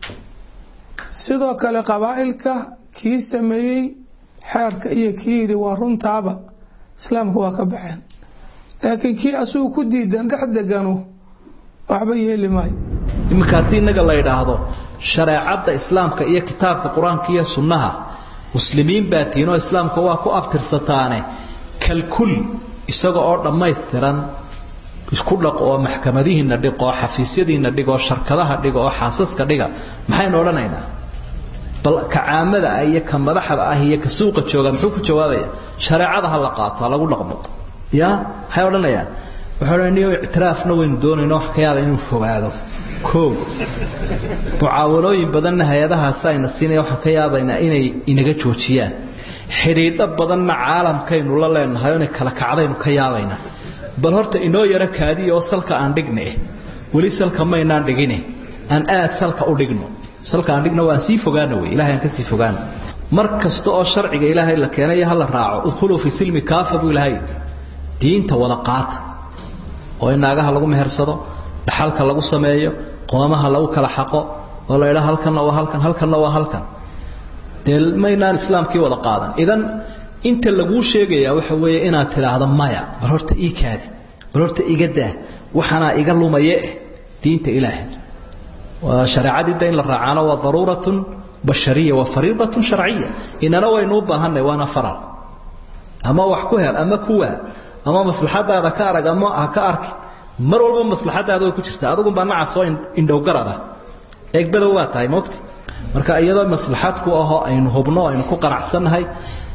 sidoo kale qabaa-ilka kii sameeyey xeerka iyo kii yidhi waa runtaaba islaamka waa ka baxeen laakiin kii asugu ku diidan dhex degano waxba yeeli maayo iminka haddii innaga la yidhaahdo shareecadda islaamka iyo kitaabka qur-aanka iyo sunnaha muslimiin baa tihiin oo islaamka waa ku abtirsataane kalkul isaga oo dhammaystiran isku dhaq oo maxkamadihiina dhig oo xafiisyadiina dhig oo sharkadaha dhig oo xaasaska dhiga maxaynu odhanaynaa bal ka caamada ah iyo ka madaxda ah iyo ka suuqa jooga muxuu ku jawaabaya shareecada ha la qaato ha lagu dhaqmo ya maxay odhanayaan waxay odhanaya ictiraafna waynu doonayno wax ka yaaba inuu fogaado koow mucaawanooyin badanna hay-adahaasi ayna siinaya waxaan ka yaabaynaa inay inaga joojiyaan xidhiidho badanna caalamkaynu la leenahay oo inay kala kacdaynu ka yaabaynaa bal horta inoo yaro kaadiya oo salka aan dhigne weli salka maynaan dhigine aan aad salka u dhigno salka aan dhigno waan sii fogaana wey ilahay aan ka sii fogaana mar kasta oo sharciga ilaahay la keenayo ha la raaco udkhuluu fi silmi kaafa buu ilaahay diinta wada qaata oo in naagaha lagu mehersado dhaxalka lagu sameeyo qoomaha lagu kala xaqo oo la yidhaha halkanna waa halkan halkanna waa halkan dee maynaan islaamkii wada qaadan idan inta laguu sheegayaa waxa weeye inaad tidhaahdo maya bal horta ii kaadi bal horta iga daa waxaanaa iga lumaye eh diinta ilaahay waa shareecadiida in la raacaana waa daruuratun bashariya waa fariidatun sharciya inana waynu u baahanay waana faral ama wax ku hel ama kuwaa ama maslaxadaada ka arag ama ha ka arki mar walba maslaxadaada way ku jirtaa adigunbaa nacas oo indhowgarada eegbadow waa tahay mogta marka iyadoo maslaxad ku ahoo aynu hubno aynu ku qanacsannahay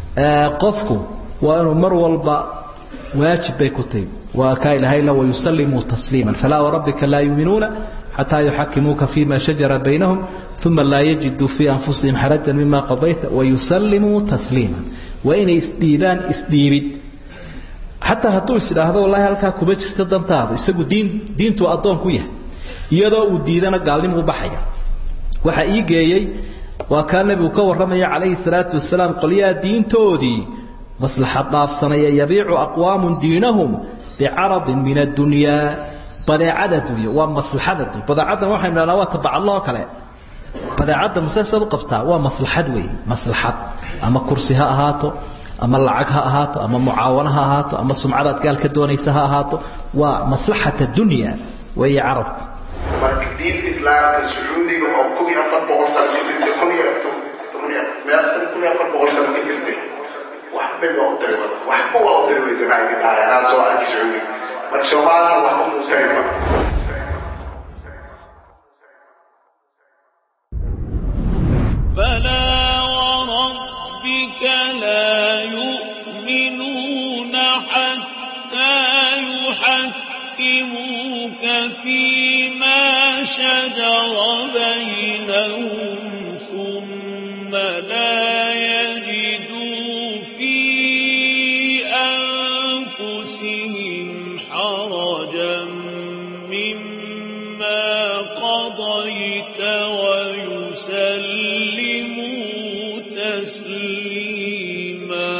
qofku waa inuu mar walba waajib bay ku tahay waa kaa ilahayna wayusallimuu tasliima falaa warabbika laa yuuminuuna xataa yuxakimuuka fima shajara baynahum uma laa yajiduu fii anfusihim xarajan mima qadayta wayusallimuu tasliima waa inay isdhiibaan isdhiibid xataa hadduu is idhaahdo wallaahi halkaa kuma jirto dantaadu isagu diin diintuu addoon ku yahay iyadoo uu diidana gaalnimuu baxaya waxaa ii geeyey waa kaa nebigu ka warramaya calayhi salaatu wasalaam qolyaha diintoodii maslaxad dhaafsanaya yabiicu aqwaamun diinahum bicaradin min addunyaa badeecada dunya waa maslaxada dunya badeecadan waxaynu dhahnaa waa tabacadloo kale badeecadda masesaad u qabtaa waa maslaxad weeye maslaxad ama kursi ha ahaato ama lacag ha ahaato ama mucaawano ha ahaato ama sumcadaad gaal ka doonaysa ha ahaato waa maslaxata dunya weeye caradku marka diinta islaamka sacuudiga oo kun iyo afar boqol sano ka jirtay kun iyo meel san kun iyo afar boqol sano ka jirtay waxbay waa u tari waxba waa u tari weysa maxay ka tahay anaa soo arki sacuudiga marka soomaalina waxba muu tariba فلا وربك لا يؤمنون حتى يحكموك فيما شجر بينهم ثم لا يجدوا في أنفسهم حرجا مما قضيت ويسلموا تسليما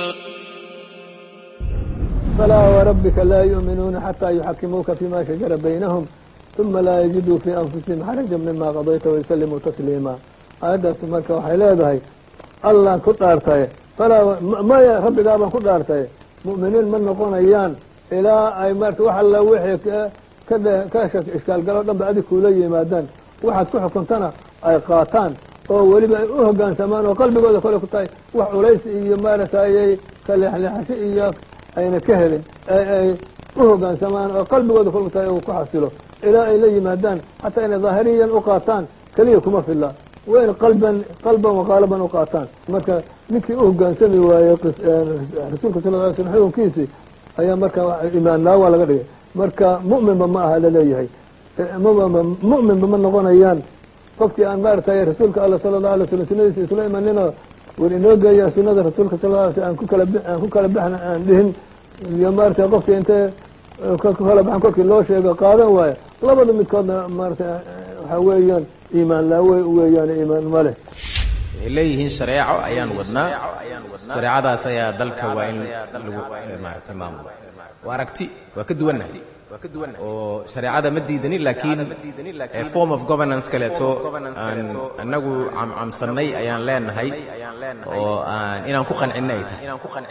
فلا وربك لا يؤمنون حتى يحكموك فيما شجر بينهم ثم لا يجدوا في أنفسهم حرجا مما قضيت ويسلموا تسليما aayaddaasi marka waxay leedahay allaan ku dhaartaye falaa maya rabbigaa baan ku dhaartaye mu'miniin ma noqonayaan ilaa ay marta wax alla wixii ka ka ishkaalgaloo dhan ba adig kuula yimaadaan waxaad ku xukuntana ay qaataan oo weliba ay u hoggaansamaan oo qalbigooda kole ku tahay wax culays iyo maaragtay ka leexleexasho iyo ayna ka helin ay u hoggaansamaan oo qalbigooda kole ku tahay uu ku xasilo ilaa ay la yimaadaan xataa inay daahiriyan u qaataan keliya kuma filla waa in qalban qalban waqaalaban u qaataan marka ninkii u hoggaansami waayey rasuulka sal ly slm xukunkiisii ayaa marka imaannaa waa laga dhigay marka mu'minba ma aha laleeyahay mu'minba ma noqonayaan qofkii aan maaragtay rasuulka alla sala allahu alay slam sunadiisa isla imaninoo war inoo geeya sunada rasuulka sal lla alay slam aan ku kala aan ku kala baxna aan dhihin iyo maaragtay qofkii intee ku kala baxan kolkii loo sheego qaadan waayo labada midkoodna maaragtay waxaa weeyaan iimaan laawe weeyaan iimaan ma leh waxay leeyihiin shareeco ayaan wadnaa shareecadaas ayaa dalka waa in lagu maaragtay maamulo waa aragti waa ka duwannahay oo shareecada ma diidanin laakiin form of governance kaleeto aan annagu camcamsannay ayaan leenahay oo aan inaan ku qancinay tahay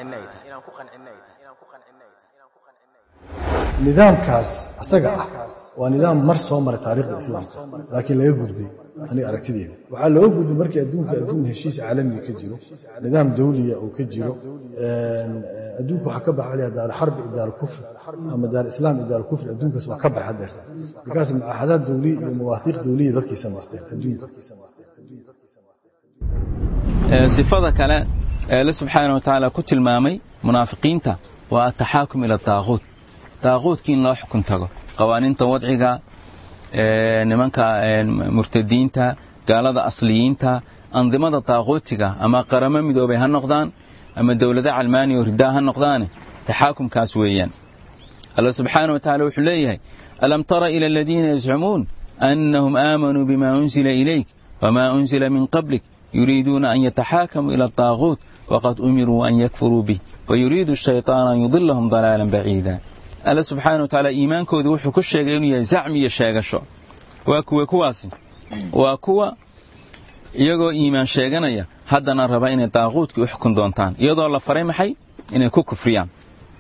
nidaamkaas asaga ah waa nidaam mar soo maray taariikhda islaamka laakiin laga gudbay aniga aragtideeda waxaa looga gudbay markii adduunka adduun heshiis caalamiga ka jiro nidaam dawliya uu ka jiro adduunka waxaa ka baxa layaa daar xarbi iyo daar kufri ama daar islaam iyo daar kufri adduunkaas waa ka baxa deerta markaas mucaahadaad dawliya iyo mawaahiiq dawliya dadkii samaysteen adduunya sifada kale ee alle subxaana wa tacaala ku tilmaamay munaafiqiinta waa ataxaakum ila daaquut daaquudkii in loo xukun tago qawaaniinta wadciga nimanka murtadiinta gaalada asliyiinta andimada daaquutiga ama qaramo midoobay ha noqdaan ama dowlado calmaaniya oo ridaa ha noqdaane taxaakumkaas weeyaan alla subxaana wa tacala wuxuu leeyahay alam tara ila aladiina yazcumuun annahum aamanuu bima unzila ilayk wama unzila min qablik yuriiduuna an yataxaakamuu ila adaaquut waqad umiruu an yakfuruu bih wayuriidu shayطaan an yudilahum dalaalan baciida alle subxaana wa tacaala iimaankoodu wuxuu ku sheegay inuu yahay zacmi iyo sheegasho waa kuwa kuwaasi waa kuwa iyagoo iimaan sheeganaya haddana raba inay daaquudkii u xukun doontaan iyadoo la faray maxay inay ku kufriyaan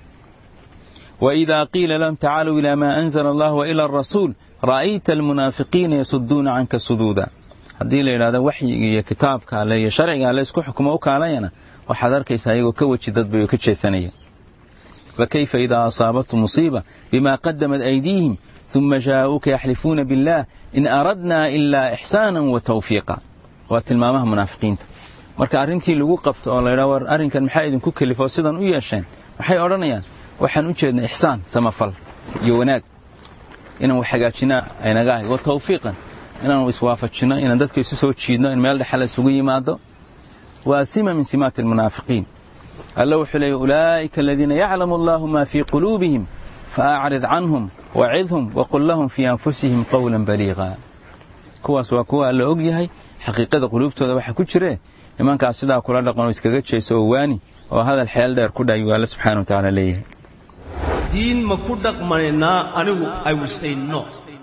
وإذا قيل لهم تعالوا إلى ما أنزل الله وإلى الرسول رأيت المنافقين يصدون عنك صدودا haddii la yidhahdo waxyiga iyo kitaabka alle iyo sharciga alle isku xukumo u kaalayana waxaad arkaysaa iyagoo ka weji dadbay oo ka jeesanaya fakayfa idaa asaabathum musiiba bima qadamat aydiihim ثuma jaa'uuka yaxlifuuna biاllah in aradnaa ilaa ixsaana wa tawfiiqa waa tilmaamaha munaafiqiinta marka arrintii lagu qabto oo la yidhahdo war arrinkan maxaa idinku kelifoo sidan u yeesheen waxay odhanayaan waxaan u jeednay ixsaan samafal iyo wanaag inaan wax hagaajinaa aynaga ahay wa tawfiiqan inaanu iswaafajinno inaan dadka isu soo jiidno in meel dhexe la isugu yimaado waa sima min simaati almunaafiqiin alla wuxuu leeyay ulaa'ika aladiina yaclamu allahu ma fii quluubihim faacrid canhum wacidhum waqul lahum fii anfusihim qowlan baliiqa kuwaas waa kuwa alla og yahay xaqiiqada quluubtooda waxa ku jire nimankaas sidaa kula dhaqanoo iskaga jeeso oo waani oo hadal xeel dheer ku dhaay alla subxana wa tacaala leeyahay diin ma ku dhaqmanaynaa anigu i will say no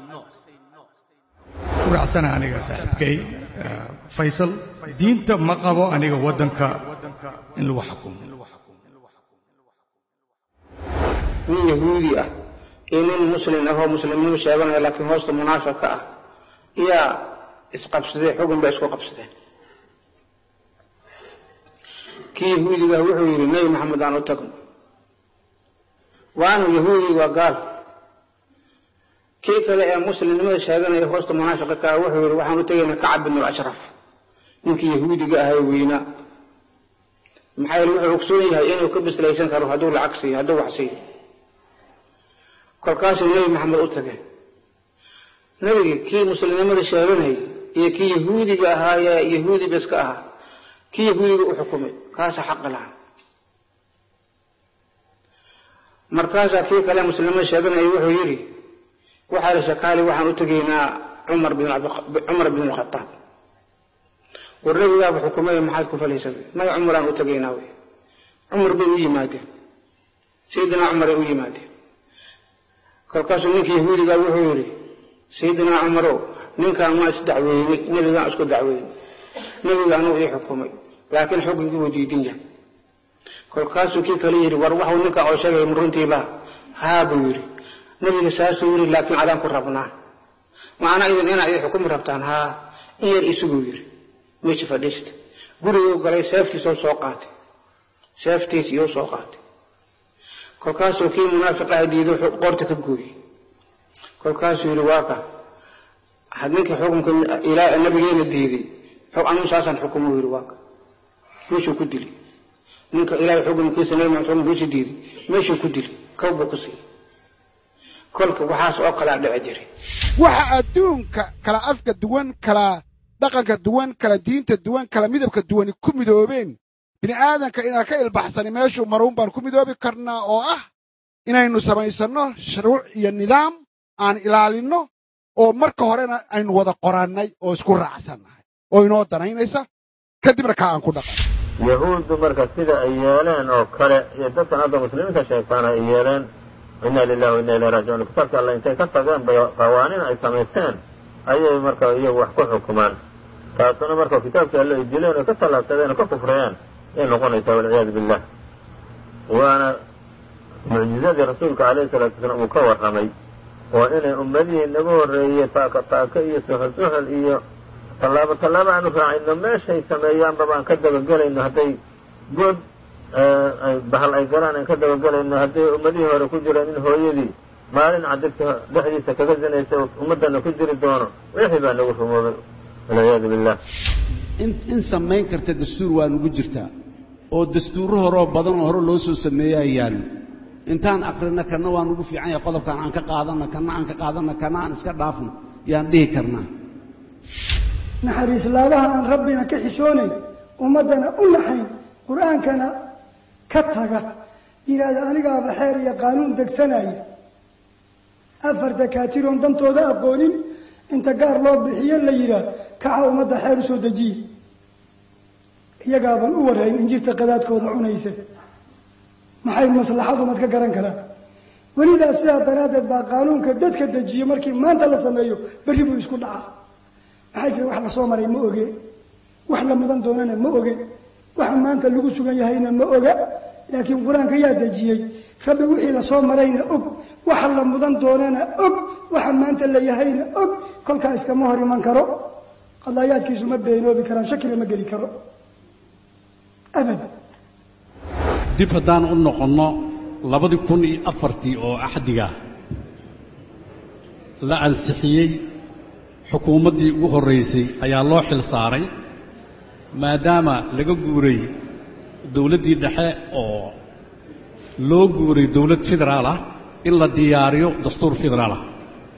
uracsana aniga saaxiibkay faysal diinta ma qabo aniga waddanka in lagu xukumo nin yahuudi ah iyo nin muslim ahoo muslimnimo sheeganaya laakiin hoosta munaafiq ka ah iyaa isqabsadee xugun bay isku qabsadeen kii yahuudiga wuxuu yidhi nebi maxamed aan u tagno waanu yahuudi waa gaal kii kale ee muslimnimada sheeganaya hoosta munaafiqa ka ah wuxuu yidhi waxaan u tegaynaa kacab bin ashraf ninkii yahuudiga ahaa weynaa maxaa yeele wuxuu ogsoon yahay inuu ka bislaysan karo hadduu lacag siiyo hadduu wax siiyo kolkaasuu nebi maxamed u tageen nebigii kii muslimnimada sheeganayay iyo kii yahuudiga ahaayee yahuudi bes ka ahaa kii yahuudiga u xukumay kaasa xaqi lahan markaasaa kii kale muslimnimada sheeganayay wuxuu yidhi waxaa la shakaali waxaan u tegaynaa cumar bin cumar bin alkhataab war nebigaaba xukumay maxaad ku falaysa may cumaraan u tegaynaa wey cumar bay u yimaadeen sayidinaa cumaray u yimaadeen kolkaasuu ninkii yahuudigaa wuxuu yidhi sayidinaa cumarow ninkaan maa isdacweynay nebigaan isku dacweynay nebiga anuu ii xukumay laakiin xukunkii buu diidin yahay kolkaasuu kii kale yidhi war waxuu ninkaa oo sheegaya runtiiba haa buu yidhi nebiga saasuu yidhi laakiin adaan ku rabnaa macnaa idin inaad ii xukumi rabtaan haa in yar isuguu yidhi meesha fadhiista guriguu galay seeftiisoo soo qaatay seeftiis iyou soo qaatay kolkaasuu kii munaafiqaha diido qoorta ka gooyey kolkaasuu yidhi waa ka had ninkii xukumka ilaa nabigeena diiday anigu saasaan xukumo yidhi waa ka meeshuu ku dili ninka ilaahay xukumkiisa nabi maxamed xukumkiisa diiday meeshuu ku dili kow buu ku siiyey kolka waxaas oo kalaa dhici jiray waxa adduunka kala afka duwan kala dhaqanka duwan kala diinta duwan kala midabka duwani ku midoobeen bini aadanka inaan ka ilbaxsani meeshuu maruun baan ku midoobi karnaa oo ah inaynu samaysanno shuruuc iyo nidaam aan ilaalinno oo marka horena aynu wada qorannay oo isku raacsannahay oo inoo danaynaysa kadibna kaa aan ku dhaqan yahuuddu marka sida ay yeeleen oo kale iyo dadkan hadda muslimiinta sheegtaan ay yeeleen inna lilahi wa inna ilahi raajicuun kitaabka alle intay ka tageen bay qawaaniin ay samaysteen ayay marka iyagu wax ku xukumaan taasuna marka kitaabkii alle ay dileen oo ka tallaabsadeen oo ka kufrayeen ayay noqonaysaa walciyaadu billah waana mucjizadii rasuulka alayhi salaatu wasalaam uu ka warramay oo inay ummadihii naga horreeyey taaka taaka iyo suxul suxul iyo tallaabo tallaabo aanu raacayno meeshay sameeyaanba baan ka dabagelayno hadday good bahal ay galaan aan ka dabagelayno hadday ummadihii hore ku jireen in hooyadii maalin cadirta dhexdiisa kaga sinaysa ummaddana ku jiri doono wixii baa nagu rumoobay walciyaadu billah in samayn karta dastuur waa nugu jirtaa oo dastuurro horoo badan oo hore loo soo sameeyaa yaallo intaan akhrina kana waa nugu fiican yahay qodobkan aan ka qaadanna kana aan ka qaadanna kana aan iska dhaafno yaan dhihi karnaa naxariis laabaha aan rabbina ka xishoonayn ummaddana u naxayn qur-aankana ka taga yidhaahda anigaaba xeer iyo qaanuun degsanaya afar dakaatiroon dantooda aqoonin inta gaar loo bixiyo la yidhaah kaxa ummadda xeer usoo dejiye iyagaaban u warhayn injirta qadaadkooda cunayse maxay maslaxad umad ka garan karaan welidaas sidaa daraaddeed baa qaanuunka dadka dejiyo markii maanta la sameeyo berri buu isku dhacaa maxaa jira wax lasoo maray ma oge wax la mudan doonana ma oge waxa maanta lagu sugan yahayna ma oga laakiin qur-aanka yaa dejiyey rabbi wixii lasoo marayna og waxa la mudan doonana og waxa maanta la yahayna og kolkaa iskama hor iman karo qadaayaadkiisu ma beenoobi karaan shakina ma geli karo abadan dib haddaan u noqonno labadii kun iyo afartii oo axdiga la ansixiyey xukuumaddii ugu horraysay ayaa loo xil saaray maadaama laga guuray dowladdii dhexe oo loo guuray dowlad federaal ah in la diyaariyo dastuur federaal ah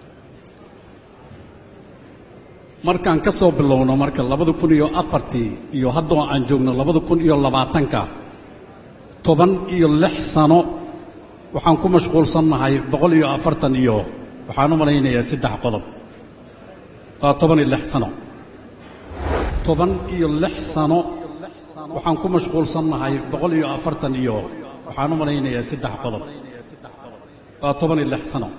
markaan ka soo bilowno marka labada kun iyo afartii iyo haddoo aan joogno labada kun iyo labaatanka toban iyo lix sano waxaan ku mashquulsannahay boqol iyo afartan iyo waxaan u malaynayaa saddex qodob waa toban iyo lix sano toban iyo lix sano waxaan ku mashquulsannahay boqol iyo afartan iyo waxaan u malaynayaa saddex qodob waa toban iyo lix sano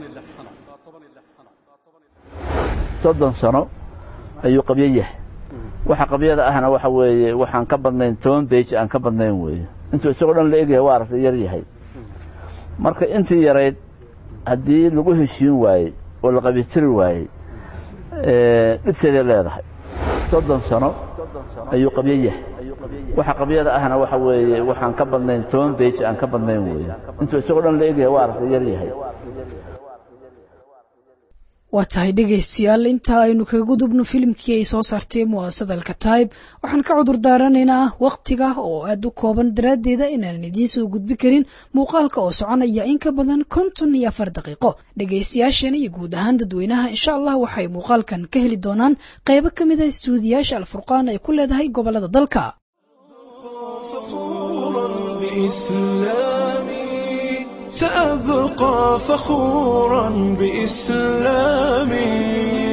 soddon sano ayuu qabyo yahay waxa qabyada ahna waxa weeye waxaan ka badnayn toban beji aan ka badnayn weeye intuu isagoo dhan la egyahay waa aragtay yar yahay marka intii yarayd haddii lagu heshiin waayey oo la qabyatiri waayey dhibteeday leedahay soddon sano ayuu qabyo yahay waxa qabyada ahna waxa weeye waxaan ka badnayn toban beji aan ka badnayn weeye intuu isagoo dhan la egyahay waa aragtay yar yahay waa tahay dhegaystayaal inta aynu kaga gudubno filimkii ay soo saartay mu'aasada alkataib waxaan ka cudur daaranaynaa wakhtiga oo aad u kooban daraaddeeda inaanan idiin soo gudbi karin muuqaalka oo soconaya in ka badan konton iyo afar daqiiqo dhegaystayaasheena iyo guud ahaan dadweynaha insha allah waxay muuqaalkan ka heli doonaan qaybo ka mid a istuudiyaasha alfurqaan ay ku leedahay gobolada dalka سأبقى فخورا بإسلامي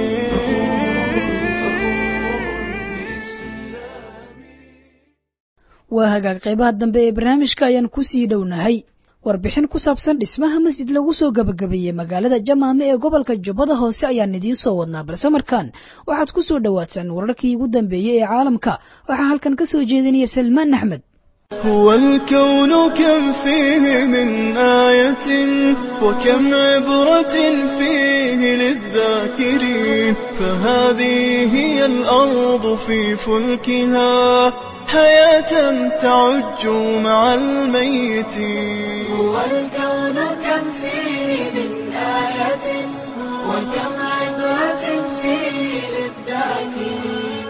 waa hagaag qaybaha dambe ee barnaamijka ayaan ku sii dhownahay warbixin ku saabsan dhismaha masjid lagu soo gabagabeeyey magaalada jamaame ee gobolka jubbada hoose ayaan idiin soo wadnaa balse markaan waxaad ku soo dhowaataan wararkii ugu dambeeyey ee caalamka waxaa halkan ka soo jeedinaya salmaan axmed هو الكون كم فيه من آية وكم عبرة فيه للذاكرين فهذه هي الأرض في فلكها حياة تعج مع الميتين هو الكون كم فيه من آية وكم عبرة فيه للذاكرين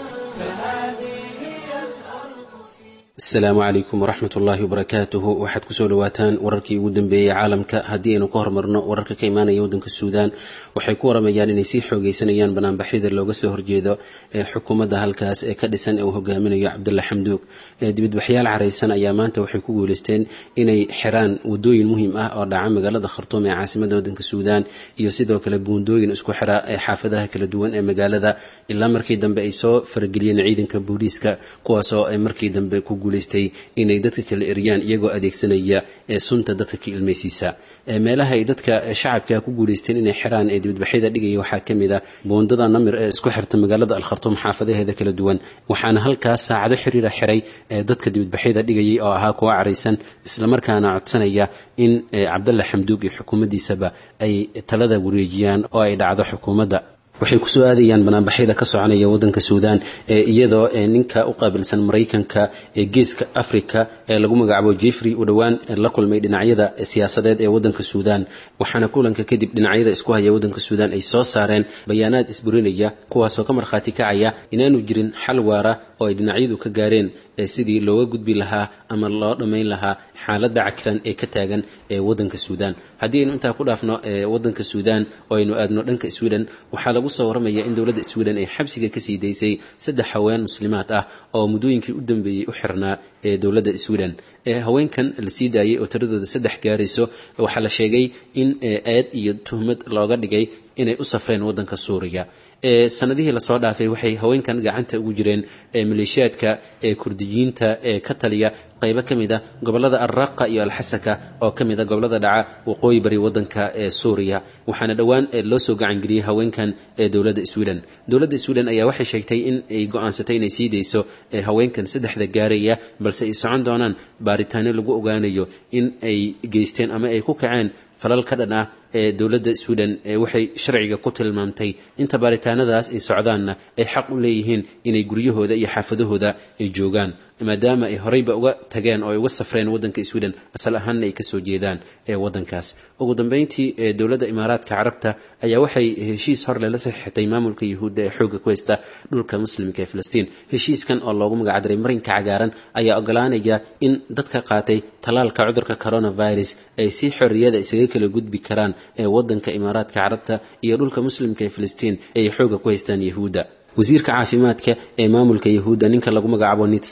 فهذه هي الأرض asalaamu calaykum waraxmat ullaahi wabarakaatuhu waxaad kusoo dhawaataan wararkii ugu dambeeyey caalamka haddii aynu ka hormarno wararka ka imaanaya waddanka suudaan waxay ku waramayaan inay sii xoogeysanayaan banaanbaxyada looga soo horjeedo ee xukuumadda halkaas ee ka dhisan ee uu hogaaminayo cabdulla xamduug dibadbaxyaal caraysan ayaa maanta waxay ku guuleysteen inay xiraan wadooyin muhiim ah oo dhaca magaalada khartuum ee caasimada waddanka suudaan iyo sidoo kale buundooyin isku xira ee xaafadaha kala duwan ee magaalada ilaa markii dambe ay soo farageliyeen ciidanka booliiska kuwaasoo ay markii dambe ku guuleystay inay dadka kala eryaan iyagoo adeegsanaya ee sunta dadka ka ilmaysiisa meelaha ay dadka shacabka ku guuleysteen inay xiraan ee dibadbaxyada dhigaya waxaa ka mid a buundada namir ee isku xirta magaalada alkhartuum xaafadaheeda kala duwan waxaana halkaas saacado xiriira xiray dadka dibadbaxyada dhigayay oo ahaa kuwa caraysan islamarkaana codsanaya in cabdalla xamduug iyo xukuumaddiisaba ay talada wareejiyaan oo ay dhacdo xukuumadda waxay kusoo aadayaan banaanbaxyada ka soconaya waddanka suudaan iyadoo ninka u qaabilsan maraykanka ee geeska africa ee lagu magacaabo jeffrey uu dhowaan la kulmay dhinacyada siyaasadeed ee waddanka suudaan waxaana kulanka kadib dhinacyada isku haya waddanka suudaan ay soo saareen bayaanaad isburinaya kuwaasoo ka markhaati kacaya inaanu jirin xal waara oo ay dhinacyadu ka gaareen sidii looga gudbi lahaa ama loo dhammayn lahaa xaaladda cakiran ee ka taagan ee waddanka suudaan haddii aynu intaa ku dhaafno waddanka suudaan oo aynu aadno dhanka sweden waxaa lagu soo waramaya in dowladda sweden ay xabsiga kasii daysay saddex haween muslimaad ah oo muddooyinkii u dambeeyey u xirnaa ee dowladda sweden haweenkan la sii daayay oo tiradooda saddex gaarayso waxaa la sheegay in eed iyo tuhmad looga dhigay inay u safreen waddanka suuriya sanadihii lasoo dhaafay waxay haweenkan gacanta ugu jireen maleeshiyaadka ee kurdiyiinta ee ka taliya qaybo ka mid a gobolada alraqa iyo alxasaka oo ka mid a gobolada dhaca waqooyi bari waddanka ee suuriya waxaana dhowaan loo soo gacangeliyey haweenkan ee dowladda sweden dowladda sweden ayaa waxay sheegtay in ay go-aansatay inay sii dayso haweenkan saddexda gaaraya balse ay socon doonaan baaritaano lagu ogaanayo in ay geysteen ama ay ku kaceen falal ka dhan ah ee dowladda sweden waxay sharciga ku tilmaamtay inta baaritaanadaas ay socdaanna ay xaq u leeyihiin inay guryahooda iyo xaafadahooda ay joogaan maadaama ay horeyba uga tageen oo ay uga safreen waddanka sweden asal ahaanna ay kasoo jeedaan ee waddankaas ugu dambeyntii dowladda imaaraadka carabta ayaa waxay heshiis horle la saxiixatay maamulka yuhuudda ee xoogga ku haysta dhulka muslimka ee filistiin heshiiskan oo loogu magacdaray marinka cagaaran ayaa ogolaanaya in dadka qaatay tallaalka cudurka coronavirus ay si xorriyada isaga kala gudbi karaan ee waddanka imaaraadka carabta iyo dhulka muslimka ee filistiin ay xoogga ku haystaan yahuudda wasiirka caafimaadka ee maamulka yahuudda ninka lagu magacaabo nitsan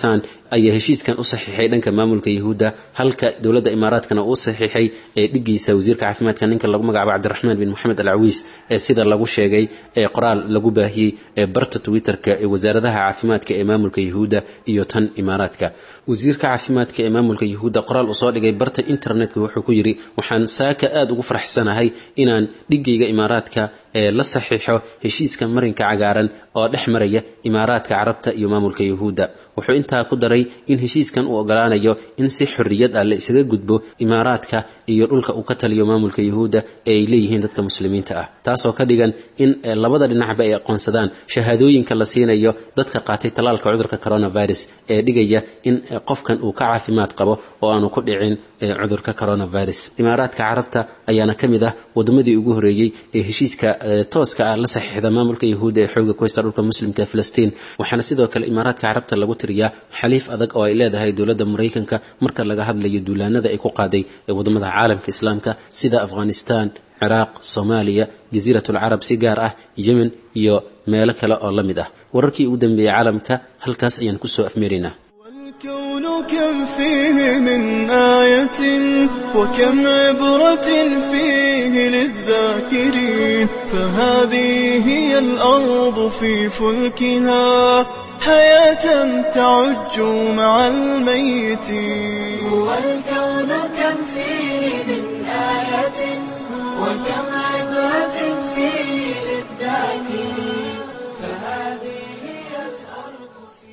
ayaa heshiiskan u saxiixay dhanka maamulka yahuudda halka dowladda imaaraadkana uu saxiixay ee dhigiisa wasiirka caafimaadka ninka lagu magacaabo cabdiraxmaan bin moxamed alcawiis ee sida lagu sheegay ee qoraal lagu baahiyey ee barta twitterka ee wasaaradaha caafimaadka ee maamulka yahuudda iyo tan imaaraadka wasiirka caafimaadka ee maamulka yahuudda qoraal uu soo dhigay barta internetka wuxuu ku yidhi waxaan saaka aada ugu faraxsanahay inaan dhigayga imaaraadka ee la saxiixo heshiiska marinka cagaaran oo dhex maraya imaaraadka carabta iyo maamulka yahuudda wuxuu intaa ku daray in heshiiskan uu ogolaanayo in si xorriyad ah la isaga gudbo imaaraadka iyo dhulka uu ka taliyo maamulka yahuudda ee ay leeyihiin dadka muslimiinta ah taasoo ka dhigan in labada dhinacba ay aqoonsadaan shahaadooyinka la siinayo dadka qaatay tallaalka cudurka coronavirus ee dhigaya in qofkan uu ka caafimaad qabo oo aanu ku dhicin cudurka coronavirus imaaraadka carabta ayaana ka mid ah wadamadii ugu horeeyey ee heshiiska tooska ah la saxiixda maamulka yahuudda ee xooga ku haysta dhulka muslimka ee filistiin waxaana sidoo kale imaaraadka carabta lagu tiriyaa xaliif adag oo ay leedahay dowladda maraykanka marka laga hadlayo duulaanada ay ku qaaday ee wadamada caalamka islaamka sida afghanistan ciraaq soomaaliya jasiirat alcarab si gaar ah yemen iyo meelo kale oo la mid ah wararkii ugu dambeeyey caalamka halkaas ayaan kusoo afmeeraynaa الكون كم فيه من آية وكم عبرة فيه للذاكرين فهذه هي الأرض في فلكها حياة تعج مع الميتين هو الكون كم فيه من آية وكم عبرة فيه للذاكرين فهذه هي الأرض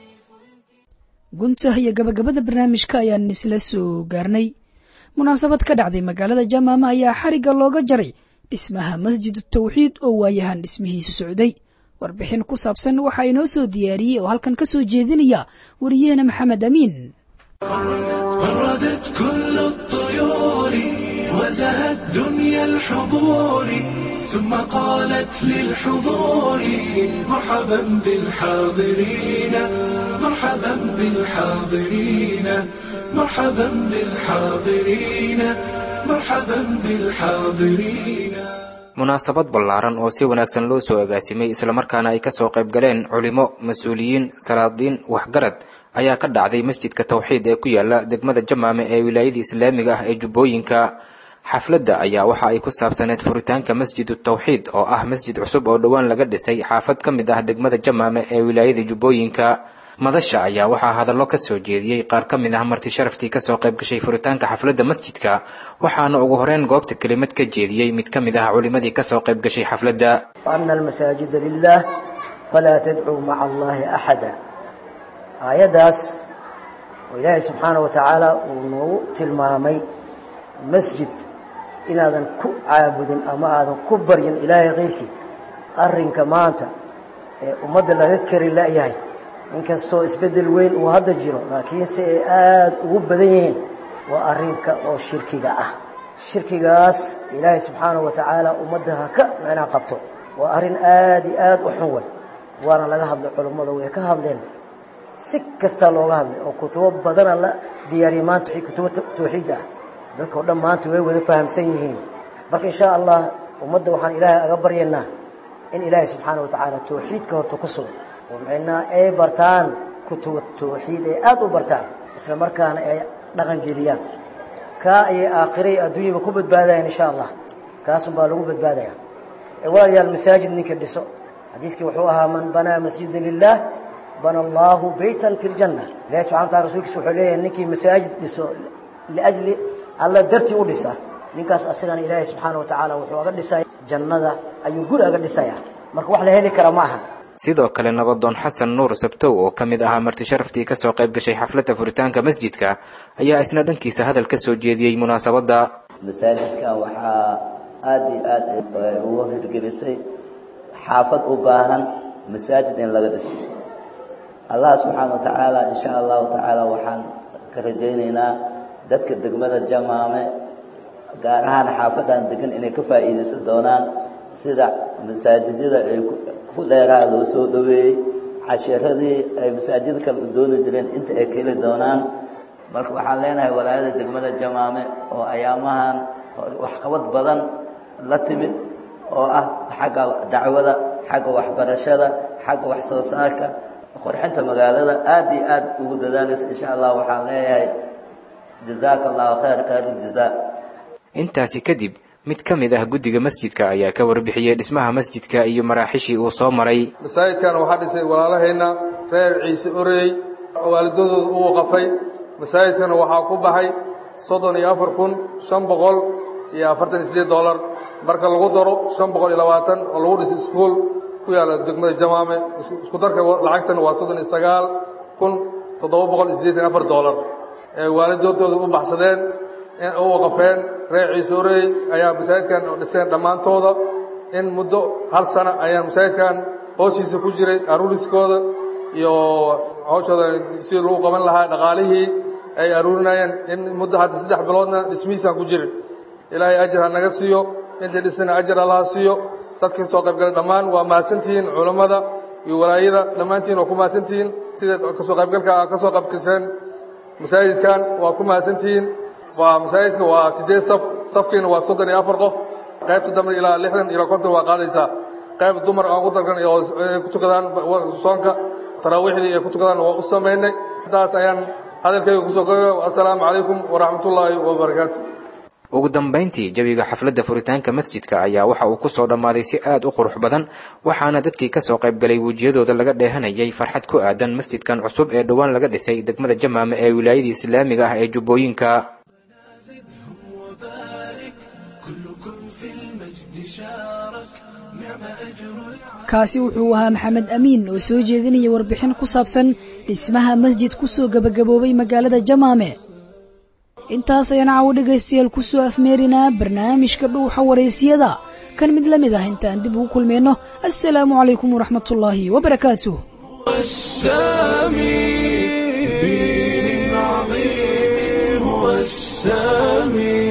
gunta iyo gabagabada barnaamijka ayaan isla soo gaarnay munaasabad ka dhacday magaalada jamaama ayaa xarigga looga jaray dhismaha masjid tawxiid oo waayahan dhismihiisu socday warbixin ku saabsan waxaa inoo soo diyaariyey oo halkan ka soo jeedinaya wariyaheena maxamed amiin وردت كل الطيور وزهت دنيا الحضور ثم قالت للحضور مرحبا بالحاضرين مرحبا بالحاضرين مرحبا بالحاضرين مرحبا بالحاضرين munaasabad ballaaran oo si wanaagsan loo soo agaasimay islamarkaana ay kasoo qayb galeen culimo mas-uuliyiin salaadiin waxgarad ayaa ka dhacday masjidka tawxiid ee ku yaala degmada jamaame ee wilaayada islaamiga ah ee jubbooyinka xafladda ayaa waxa ay ku saabsaneed furitaanka masjidu tawxiid oo ah masjid cusub oo dhowaan laga dhisay xaafad ka mid ah degmada jamaame ee wilaayada jubbooyinka madasha ayaa waxaa hadallo ka soo jeediyey qaar ka mid ah marti sharaftii kasoo qayb gashay furitaanka xafladda masjidka waxaana ugu horeyn goobta kelimad ka jeediyey mid ka mid ah culimadii kasoo qayb gashay xafladda وأن المساجد لله فلا تدعوا مع الله أحدا aayaddaas oo ilaahay subxaana wa tacaala uu noogu tilmaamay masjid inaadan ku caabudin ama aadan ku baryin ilaahay kayrkii arrinka maanta ee ummadda laga kari la'yahay inkastoo isbeddel weyn uu hadda jiro laakiinse ay aada ugu badan yihiin waa arrinka oo shirkiga ah shirkigaas ilaahay subxaana wa tacaala ummadda ha ka micnaa qabto waa arrin aada iyo aada u xun wey waana laga hadlay culummada way ka hadleen si kastaa looga hadlay oo kutubo badana la diyaariyay maanta wixii kutubo tawxiid ah dadka oo dhan maanta way wada fahamsan yihiin marka insha allah ummadda waxaan ilaahay aga baryaynaa in ilaahay subxaana wa tacaala tawxiidka horta ku sugan oo micnaa ay bartaan kutubo tawxiid ay aada u bartaan isla markaana ay dhaqan geliyaan kaa ayay aakhirey adduunyaba ku badbaadayaan insha allah kaasun baa lagu badbaadaya walaalayaal masaajid ninka dhiso xadiiskii wuxuu ahaa man banaa masjida lilah bana allahu baytan fi ljanna ilahi subxana wataala rasulkiisa wuxuu leeyahay ninkii masaajid dhiso liajli alla dartii u dhisa ninkaas asagana ilaahay subxaana wa tacaala wuxuu aga dhisaya jannada ayuu guri aga dhisaya marka wax la heli kara ma aha sidoo kale nabadoon xasan nuur sabtow oo ka mid ahaa marti sharaftii kasoo qayb gashay xafladda furitaanka masjidka ayaa isna dhankiisa hadal ka soo jeediyey munaasabadda masaajidkan waxaa aada iyo aada ugu hirgelisay xaafad u baahan masaajid in laga dhiso allah subxaana wa tacaala insha allahu tacaala waxaan ka rajaynaynaa dadka degmada jamaame gaar ahaan xaafadan degan inay ka faa'iidaysan doonaan sida masaajidyada ay ku dheeraa loo soo dhoweeyey cashiradii ay masaajid kale u dooni jireen inta ay ka heli doonaan marka waxaan leenahay walaayada degmada jamaame oo ayaamahan waxqabad badan la timid oo ah xagga dacwada xagga waxbarashada xagga wax soo saarka qurxinta magaalada aad iyo aad ugu dadaalaysa insha allah waxaan leeyahay jazaaka allahu khayr khayr ljazaa intaasi kadib mid ka mid ah guddiga masjidka ayaa ka warbixiyey dhismaha masjidka iyo maraaxishii uu soo maray masaajidkan waxaa dhisay walaalahayna reer ciise oreey waalidadooda u waqafay masaajidkana waxaa ku baxay soddon iyo afar kun shan boqol iyo afartan iyo sideed dollar marka lagu daro shan boqol iyo labaatan oo lagu dhisay iskuol ku yaalla degmada jamaame isku darka lacagtana waa soddon iyo sagaal kun toddoba boqol iyo siddeetan afar dollar ee waalidoodooda u baxsadeen u waqafeen reer ciise oreey ayaa masaajidkan dhiseen dhammaantooda in muddo hal sana ayaan masaajidkan hooshiisa ku jiray aruuriskooda iyo hawshooda sidii lagu qaban lahaa dhaqaalihii ay aruurinayeen in muddo hadda saddex biloodna dhismihiisaan ku jirin ilaahay ajar ha naga siiyo intii dhisana ajar allaha siiyo dadka soo qaybgalay dhammaan waa mahadsantihiin culammada iyo walaayada dhammaantiin waa ku mahadsantihiin sida kasoo qaybgalka aa ka soo qaybgasheen masaajidkan waa ku mahadsantihiin waa masaajidka waa siddeed saf safkiina waa soddon iyo afar qof qaybta dambe ilaa lixdan ilaa konton waa qaadaysaa qayb dumar aan ugu dalgan oo ay ku tukadaan soonka taraawiixdii ay ku tukadaan waa u samaynay intaas ayaan hadalkayga kusoo goyo assalaamu calaykum waraxmatullaahi wabarakaatu ugu dambayntii jawiga xafladda furitaanka masjidka ayaa waxa uu ku soo dhammaaday si aad u qurux badan waxaana dadkii ka soo qayb galay wejiyadooda laga dheehanayay farxad ku aadan masjidkan cusub ee dhowaan laga dhisay degmada jamaame ee wilaayadii islaamiga ah ee jubbooyinka kaasi wuxuu ahaa maxamed amiin oo soo jeedinaya warbixin ku saabsan dhismaha masjid ku soo gebagaboobay magaalada jamaame intaas ayaan caawo dhegaystayaal ku soo afmeerinaa barnaamijka dhuuxa waraysiyada kan mid la mid ah intaan dib ugu kulmayno assalaamu calaykum waraxmatullaahi wabarakaatuh السامي